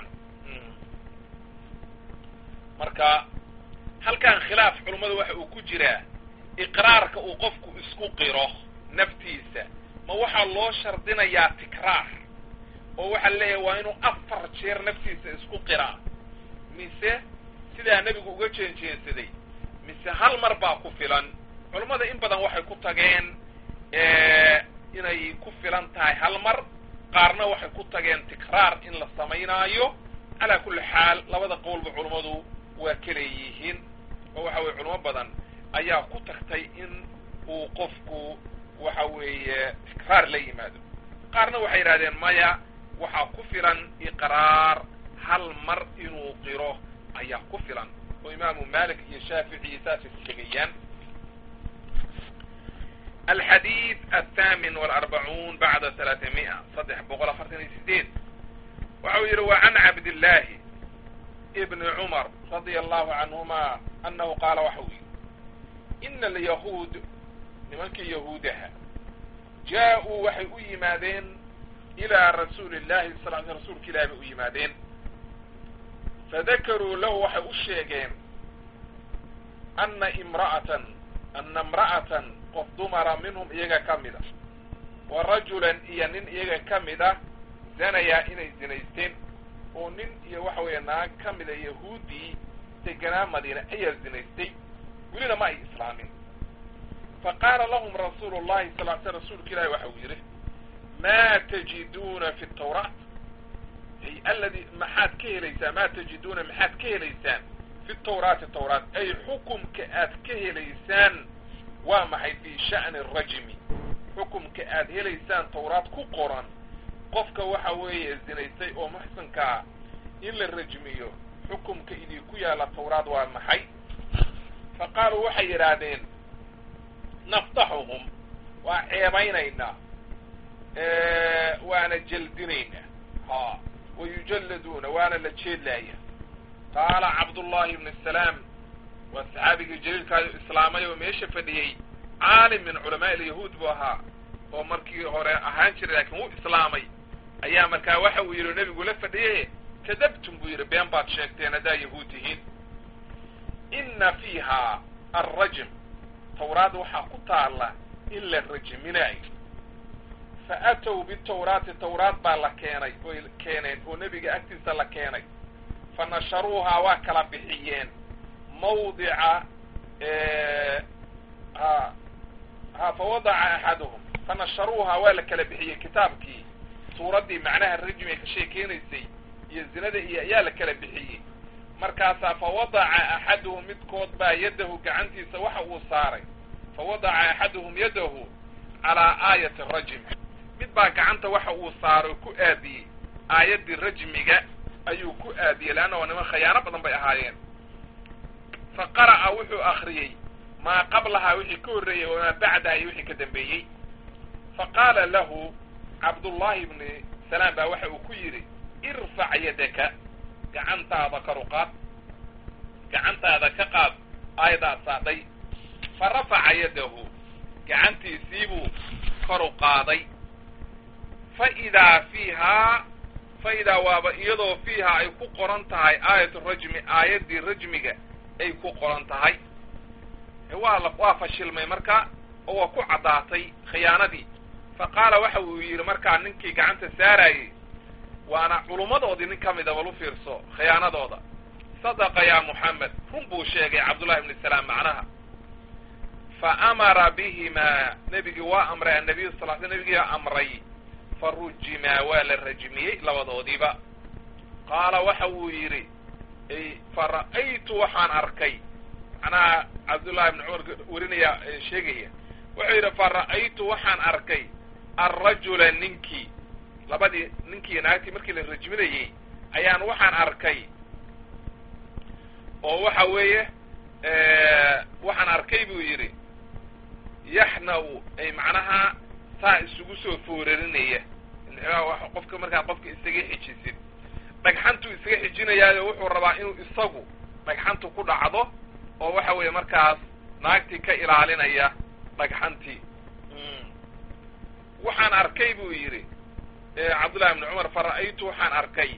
marka halkan khilaaf culummada waxa uu ku jiraa iqraarka uu qofku isku qiro naftiisa ma waxaa loo shardinayaa tikraar oo waxaa leeyahay waa inuu afar jeer naftiisa isku qiraa mise sidaa nebigu uga jeenjeensaday mise hal mar baa ku filan culummada in badan waxay ku tageen inay ku filan tahay hal mar qaarna waxay ku tageen tikraar in la samaynaayo calaa kulli xaal labada qowlba culummadu waa kaleeyihiin oo waxa weye culamo badan ayaa ku tagtay in uu qofku waxa weeye tikraar la yimaado qaarna waxay yidhahdeen maya waxaa ku filan iqraar hal mar inuu qiro ayaa ku filan oo imaamu malik iyo shaafici saasay sheegayaan alxadiid athamin walarbacuun bacda talaatami'a saddex boqol afartan iyo sideed waxa uu yidhi wa can cabdillaahi ibni cumar radia allahu canhuma annahu qaala waxa uu yidhi ina alyahuud nimankii yahuudaha jaa-uu waxay u yimaadeen ilaa rasuuli illahi sal l rasuulka ilahi bay u yimaadeen fadakaruu lahu waxay u sheegeen ana imra'atan ana imra'atan qof dumara minhum iyaga ka mid a wa rajulan iyo nin iyaga ka mid ah zanayaa inay zinaysteen oo nin iyo waxa weeye naag ka mida yahuuddii deganaa madiina ayaa zinaystay welina ma ay islaamin fa qaala lahum rasuulu llahi sal l sl rasuulka ilahi waxa uu yidhi ma tajiduuna fi tawraat ay aladi maxaad ka helaysaan ma tajiduuna maxaad ka helaysaan fi tawraati tawraat ay xukumka aad ka helaysaan waa maxay fi sha'ni rajmi xukumka aad helaysaan tawraat ku qoran qofka waxa weeye zinaystay oo muxsankaa in la rajmiyo xukumka idinku yaalla tawraad waa maxay fa qaaluu waxay yidhaahdeen naftaxuhum waa ceebaynaynaa waana jeldinaynaa ha wayujalladuuna waana la jeedlaaya qaala cabdullahi ibn salaam waa saxaabigii jaliilkaayo islaamay oo meesha fadhiyey caalim min culamaa ilyahuud buu ahaa oo markii hore ahaan jiray laakiin wuu islaamay ayaa markaa waxa uu yidhi nebigu la fadhiye kadabtum buu yidhi been baad sheegteen haddaa yahuud tihiin inna fiiha alrajm tawraad waxaa ku taalla in la rajminaayo fa atow bitawraati tawraad baa la keenay oy keeneen oo nebiga agtiisa la keenay fa nasharuuhaa waa kala bixiyeen mawdica ha ha fa wadaca axaduhum fa nasharuuhaa waa la kala bixiyey kitaabkii suuraddii macnaha rajmiga ka sheekeynaysay iyo zinada iyo ayaa la kala bixiyey markaasaa fa wadaca axaduhum midkood baa yaddahu gacantiisa waxa uu saaray fa wadaca axaduhum yaddahu calaa aayati rajm mid baa gacanta waxa uu saaro ku aadiyey aayaddii rajmiga ayuu ku aadiyey leanna waa niman khayaano badan bay ahaayeen fa qara'a wuxuu akriyey maa qablahaa wixii ka horreeyey wamaa bacdaha iyo wixii ka dambeeyey fa qaala lahu cabdullaahi ibni salaam baa waxa uu ku yidhi irfac yadaka gacantaada kor u qaad gacantaada ka qaad aayadaad saadhay fa rafaca yadahu gacantiisiibuu kor u qaaday fa idaa fiihaa fa idaa waaba iyadoo fiihaa ay ku qoran tahay aayatu rajmi aayaddii rajmiga ay ku qoran tahay waa la waa fashilmay marka oo waa ku caddaatay khiyaanadii fa qaala waxa uu yidhi markaa ninkii gacanta saarayey waana culummadoodii nin ka mida bal u fiirso khiyaanadooda sadaqa yaa muxamed run buu sheegay cabdullahi ibni salaam macnaha fa amara bihimaa nebigii waa amray annabiyu sal l sl nebigiiaa amray fa rujimaa waa la rajmiyey labadoodiiba qaala waxa uu yidhi fa ra'aytu waxaan arkay macnaha cabdullahi ibni cumar werinaya sheegaya wuxuu yidhi fa ra'aytu waxaan arkay alrajula ninkii labadii ninkii naagtii markii la rajminayey ayaan waxaan arkay oo waxa weeye waxaan arkay buu yidhi yaxna-u ay macnaha saa isugu soo foorarinaya qofka markaad qofka isaga xijisid dhagxantuu isaga xijinayaayo wuxuu rabaa inuu isagu dhagxantu ku dhacdo oo waxa weeye markaas naagtii ka ilaalinaya dhagxantii waxaan arkay buu yidhi cabdullahi ibni cumar fa ra'aytu waxaan arkay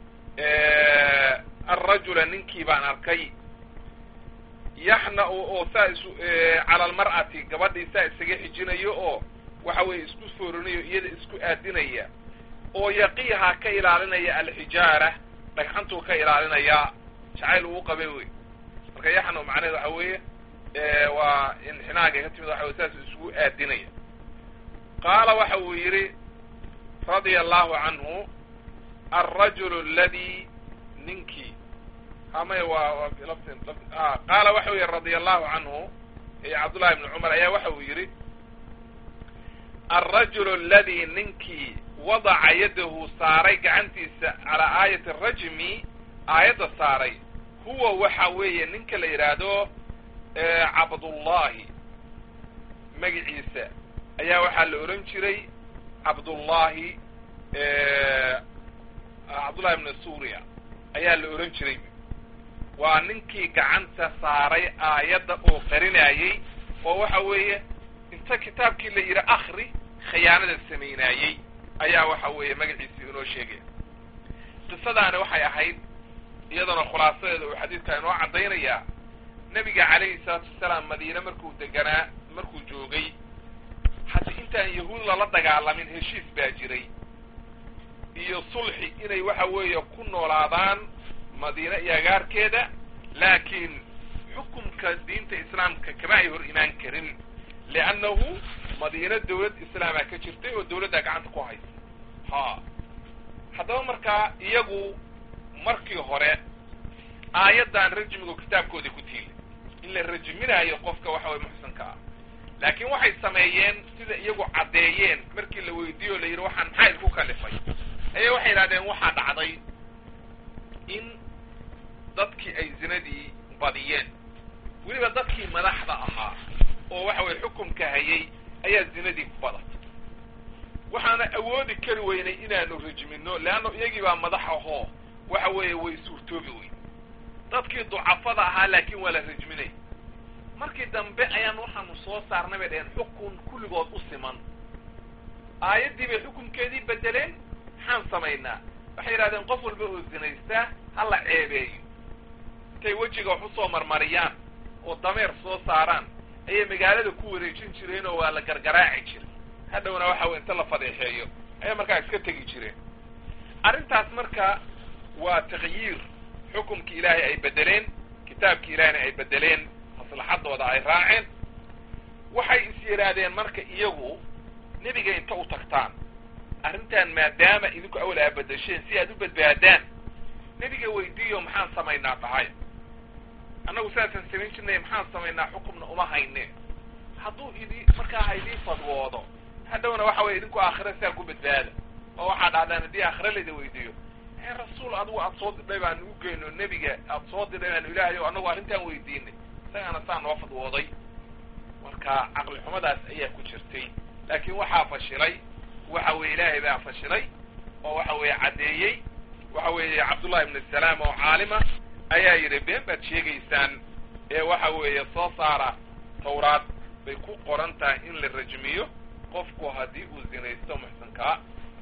alrajula ninkii baan arkay yaxna-u oo saa isu cala almar'ati gabadhii saa isaga xijinayo oo waxa weeye isku foorinayo iyada isku aadinaya oo yaqiiha ka ilaalinaya alxijaara dhagxantuu ka ilaalinaya jacayl uu qabay wey marka yaxna macnaheed waxa weeye waa inxinaaga ka timid waxa wey saas isugu aadinaya qaala waxa uu yidhi radia allahu canhu alrajulu aladi ninkii hamay waa qaala waxa u yihi radia allahu canhu cabdullahi ibni cumar ayaa waxa uu yidhi alrajulu aladi ninkii wadaca yadahu saaray gacantiisa calaa aayati rajmi aayadda saaray huwa waxa weeye ninka la yidhaahdo cabdullahi magiciisa ayaa waxaa la odhan jiray cabdullahi cabdullahi ibni suuriya ayaa la odhan jiray waa ninkii gacanta saaray aayadda oo qarinayey oo waxa weeye inta kitaabkii la yidhi akri khiyaanada samaynaayey ayaa waxa weeye magaciisii inoo sheegaya qisadaani waxay ahayd iyadana khulaasadeeda uu xadiidka inoo caddaynayaa nebiga calayhi salaatu wasalaam madiine markuu deganaa markuu joogay hadi intaan yahuud lala dagaalamin heshiis baa jiray iyo sulxi inay waxa weeye ku noolaadaan madiine iyo agaarkeeda laakiin xukumka diinta islaamka kama ay hor imaan karin liannahu madiine dawlad islaamaa ka jirtay oo dawladdaa gacanta ku haysa ha haddaba markaa iyagu markii hore aayaddan rajmigu kitaabkoodii ku tiilay in la rajminaayo qofka waxa weye muxsanka ah laakiin waxay sameeyeen sida iyagu caddeeyeen markii la weydiiyo o la yidhi waxaan maxaa idku kalifay ayaa waxay yidhahdeen waxaa dhacday in dadkii ay zinadii badiyeen weliba dadkii madaxda ahaa oo waxa weye xukumka hayay ayaa zinadii ku badatay waxaana awoodi kari weynay inaanu rajmino leanna iyagii baa madax ahoo waxa weeye way suurtoobi weyn dadkii ducafada ahaa laakiin waa la rajminay markii dambe ayaan waxaanu soo saarnay bay dhaheen xukun kulligood u siman aayaddii bay xukunkeedii bedeleen maxaan samaynaa waxay yidhahdeen qof walba oo zinaystaa ha la ceebeeyo intay wejiga wax usoo marmariyaan oo dameer soo saaraan ayay magaalada ku wareejin jireen oo waa la gargaraaci jiray hadhowna waxa wey inta la fadeexeeyo ayay markaa iska tegi jireen arrintaas marka waa takyiir xukumkii ilaahay ay bedeleen kitaabkii ilaahayna ay bedeleen maslaxadooda ay raaceen waxay is yidhaahdeen marka iyagu nebiga inta u tagtaan arrintan maadaama idinku awal aa bedesheen si aad u badbaadaan nebiga weydiiyo maxaan samaynaa tahay annagu sidaasaan samayn jirnay maxaan samaynaa xukumna uma hayne hadduu idi markaa ha idiin fadwoodo hadhowna waxa weye idinku aakhira siaa ku badbaada oo waxaa dhahdaan haddii aakhira layda weydiiyo ee rasuul adigu aad soo didhay baanu u geyno nebiga aad soo didhay baanu ilaahay o annagu arrintaan weydiinay isagaana saa noo fadwooday marka caqli xumadaas ayaa ku jirtay laakiin waxaa fashilay waxa weeye ilaahay baa fashilay oo waxa weeye caddeeyey waxa weeye cabdullahi ibnu salaam oo caalima ayaa yidhi been baad sheegaysaan ee waxa weeye soo saara tawraad bay ku qoran tahay in la rajmiyo qofku haddii uu zinaysto muxsankaa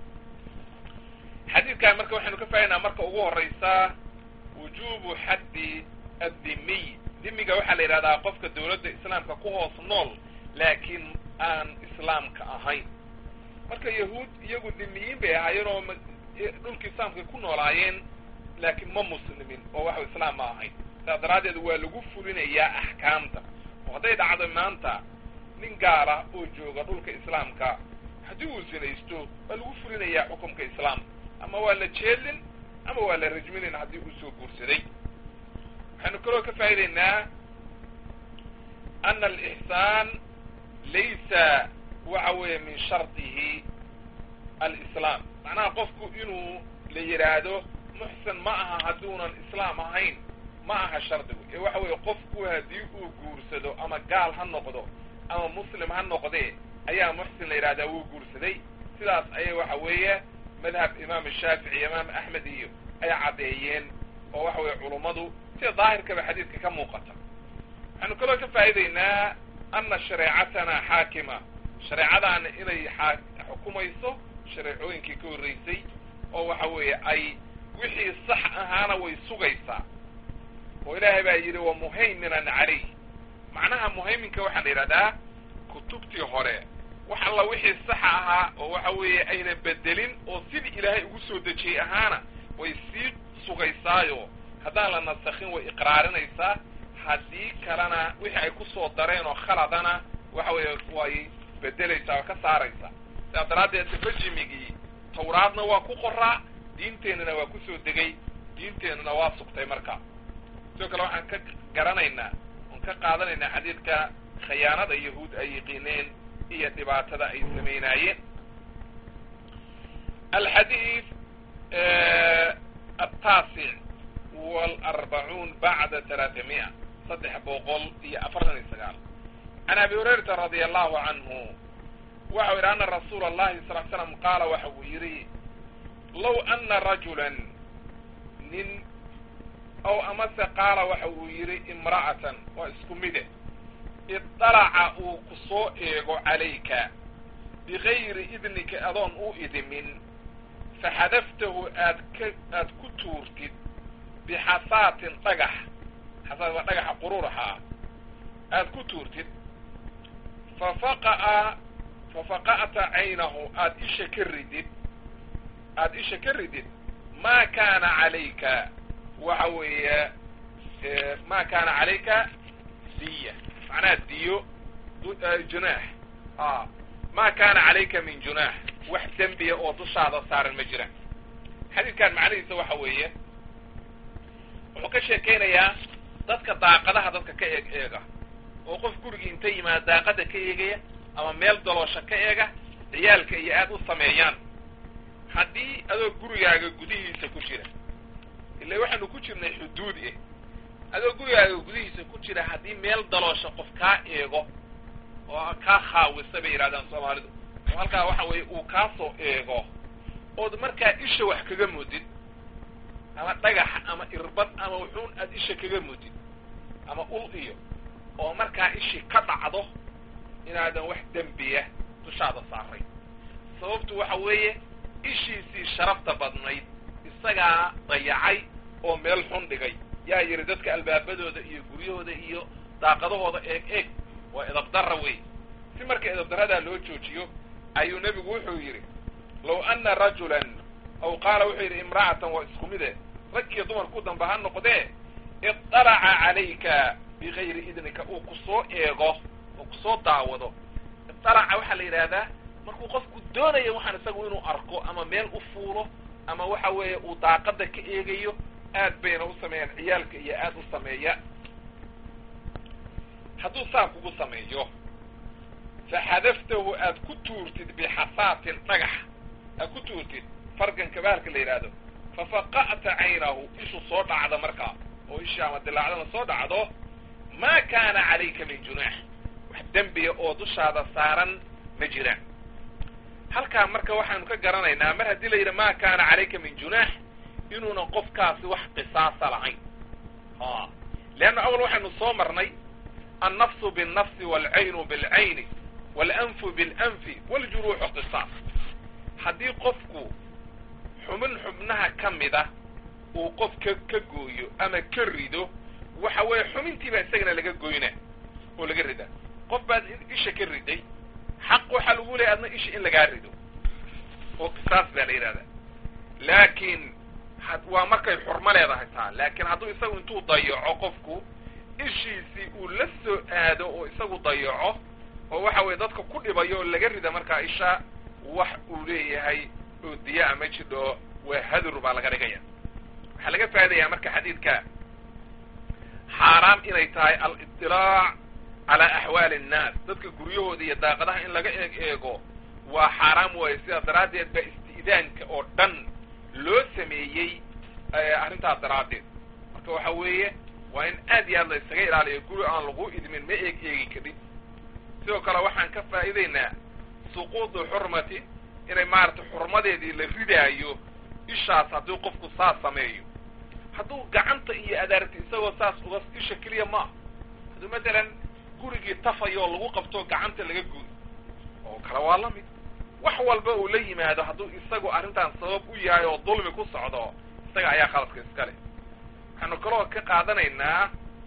xadiidkan marka waxaynu ka faa'idaynaa marka ugu horraysaa wujubu xaddi addimiy dimiga waxaa la yidhahdaa qofka dawladda islaamka ku hoos nool laakiin aan islaamka ahayn marka yahuud iyagu dhimiyiin bay ahaayeen oo dhulka islaamkay ku noolaayeen laakiin ma muslimin oo waxa islaam ma ahayn saas daraaddeed waa lagu fulinayaa axkaamta oo hadday dhacdo maanta nin gaala oo jooga dhulka islaamka haddii uu sinaysto waa lagu fulinayaa xukumka islaamka ama waa la jeedlin ama waa la rajminin haddii uu soo guursaday waxaynu kaloo ka faa'idaynaa ana alixsaan laysa waxa weeye min shardihi alislaam macnaha qofku inuu la yidhaahdo muxsin ma aha hadduunan islaam ahayn ma aha shardigu ee waxa weeye qofku haddii uu guursado ama gaal ha noqdo ama muslim ha noqdee ayaa muxsin la yidhahdaa wuu guursaday sidaas ayay waxa weeye madhab imaam shaafici imaam axmed iyo ay caddeeyeen oo waxa weeye culummadu sida daahirkaba xadiidka ka muuqata waxaanu kaloo ka faa'iidaynaa ana shareecatana xaakima shareecadaana inay aa xukumayso shareecooyinkii ka horreysay oo waxa weeye ay wixii sax ahaana way sugaysaa oo ilaahay baa yidhi wa muhayminan calayh macnaha muhayminka waxaa la yidhahdaa kutubtii hore wax alla wixii saxa ahaa oo waxa weeye ayna bedelin oo sidii ilaahay ugu soo dejiyey ahaana way sii sugaysaayo haddaan la nasakhin way iqraarinaysaa haddii kalena wixii ay kusoo dareen oo khaladana waxa weeye way bedelaysaa oo ka saaraysaa sidaas daraaddeed rajimigii tawraadna waa ku qoraa diinteennana waa kusoo degay diinteennana waa sugtay marka sidoo kale waxaan ka garanaynaa oon ka qaadanaynaa xadiidka khayaanada yahuud ay yiqiineen iyo dhibaatada ay samaynaayeen alxadiid ataasic walarbacuun bacda talaatamiya saddex boqol iyo afartan iyo sagaal can abi hurayrata radia allahu canhu waxau yidhi ana rasuula allahi sal l slam qaala waxa uu yidhi low ana rajulan nin ow amase qaala waxa uu yidhi imra'atan waa isku mide idalaca uu ku soo eego calayka bigayri idnika adoon u idimin faxadaftahu aad ka aad ku tuurtid bixasaatin dhagax xasaat waa dhagaxa qururaxa ah aad ku tuurtid fafaqa'a fafaqa'ta caynahu aad isha ka ridid aad isha ka ridid maa kaana calayka waxa weeye ma kaana calayka diya macnaha diyo junaax a ma kaana calayka min junaax wax dembiya oo dushaada saaran ma jiraan xadiidkan macnihiisa waxa weeye wuxuu ka sheekaynayaa dadka daaqadaha dadka ka eeg eega oo qof gurigii inta yimaada daaqada ka eegaya ama meel daloosha ka eega ciyaalka iyo aad u sameeyaan haddii adoo gurigaaga gudihiisa ku jira ila waxaanu ku jirnay xuduud eh adoo gurigaaga gudihiisa ku jira haddii meel daloosha qof kaa eego oo kaa khaawisa bay yidhahdaan soomaalidu oo halkaa waxa weeye uu kaa soo eego ood markaa isha wax kaga mudid ama dhagax ama irbad ama wuxuun aad isha kaga mudid ama ul iyo oo markaa ishii ka dhacdo inaadan wax dembiya dushaada saaray sababtu waxa weeye ishiisii sharafta badnayd isagaa dayacay oo meel xun dhigay yaa yidhi dadka albaabadooda iyo guryahooda iyo daaqadahooda eeg eeg waa edabdarra wey si marka edabdarradaa loo joojiyo ayuu nebigu wuxuu yidhi low anna rajulan aw qaala wuxuu yidhi imra'atan waa isku mide rag iyo dumar ku damba ha noqdee idalaca calayka bigayri idnika uu ku soo eego oo kusoo daawado idalaca waxaa la yidhaahdaa markuu qofku doonayo waxaan isagu inuu arko ama meel u fuulo ama waxa weeye uu daaqada ka eegayo aad bayna u sameeyaan ciyaalka iyo aad u sameeya hadduu saa kugu sameeyo faxadaftahu aad ku tuurtid bixasaatin dhagax aad ku tuurtid farganka bahalka la yidhaahdo fafaqa'ta caynahu ishu soo dhacda markaa oo ishii ama dilaacdana soo dhacdo maa kaana calayka min junaax wax dembiya oo dushaada saaran ma jiraan halkaa marka waxaanu ka garanaynaa mar haddii la yidhi ma kaana calayka min junaax inuuna qofkaasi wax qisaasa lahayn a leanna awal waxaynu soo marnay annafsu biالnafsi wاlcaynu biاlcayni wاlanfu biاlanfi wاljuruuxu qisaas haddii qofku xubin xubnaha ka mida uu qof ka ka gooyo ama ka rido waxa weeye xubintiibaa isagana laga goyna oo laga rida qof baad isha ka riday xaq waxaa lagu leehay adna isha in lagaa rido oo qisaas baa la yidhahdaa laakiin waa markay xurmo leedahay taa laakiin hadduu isagu intuu dayaco qofku ishiisii uu la soo aado oo isagu dayaco oo waxa weye dadka ku dhibayo oo laga rida markaa isha wax uu leeyahay oo diyaa ma jidho waa hadur baa laga dhigaya waxaa laga faa'idayaa marka xadiidka xaaraam inay tahay al-iطilaac calaa axwaali annaas dadka guryahooda iyo daaqadaha in laga eeg eego waa xaaraam waaye sidaas daraaddeed ba isti'daanka oo dhan loo sameeyey arrintaas daraaddeed marka waxa weeye waa in aad iyo aad la isaga ilaaliyo guri aan lagu idmin ma eeg eegi kadhib sidoo kale waxaan ka faa'iidaynaa suquudu xurmati inay maaragtay xurmadeedii la ridaayo ishaas haddii qofku saas sameeyo hadduu gacanta iyo adaarti isagoo saas uga isha keliya ma ah hadduu matalan gurigii tafayo oo lagu qabto gacanta laga gooyo oo kale waa la mid wax walba uu la yimaado hadduu isagu arrintan sabab u yahay oo dulmi ku socdo isaga ayaa khaladka iska leh waxaanu kaloo ka qaadanaynaa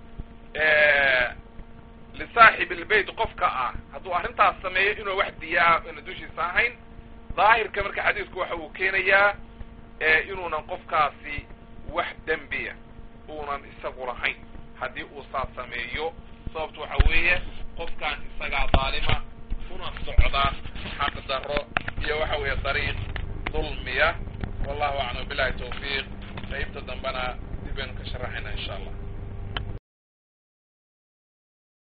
lisaaxib ilbeyt qofka ah hadduu arrintaas sameeyo inuu wax diyaa ina dushiisa ahayn daahirka marka xadiisku waxa uu keenayaa inuunan qofkaasi wax dembiya uunan isagu lahayn haddii uu saas sameeyo sababtu waxa weeye qofkan isagaa daalima una socda xaq daro iyo waxa weeye dariiq dulmiya wallahu aclam billahi tawfiiq qaybta dambena dib baynu ka sharaxayna insha allah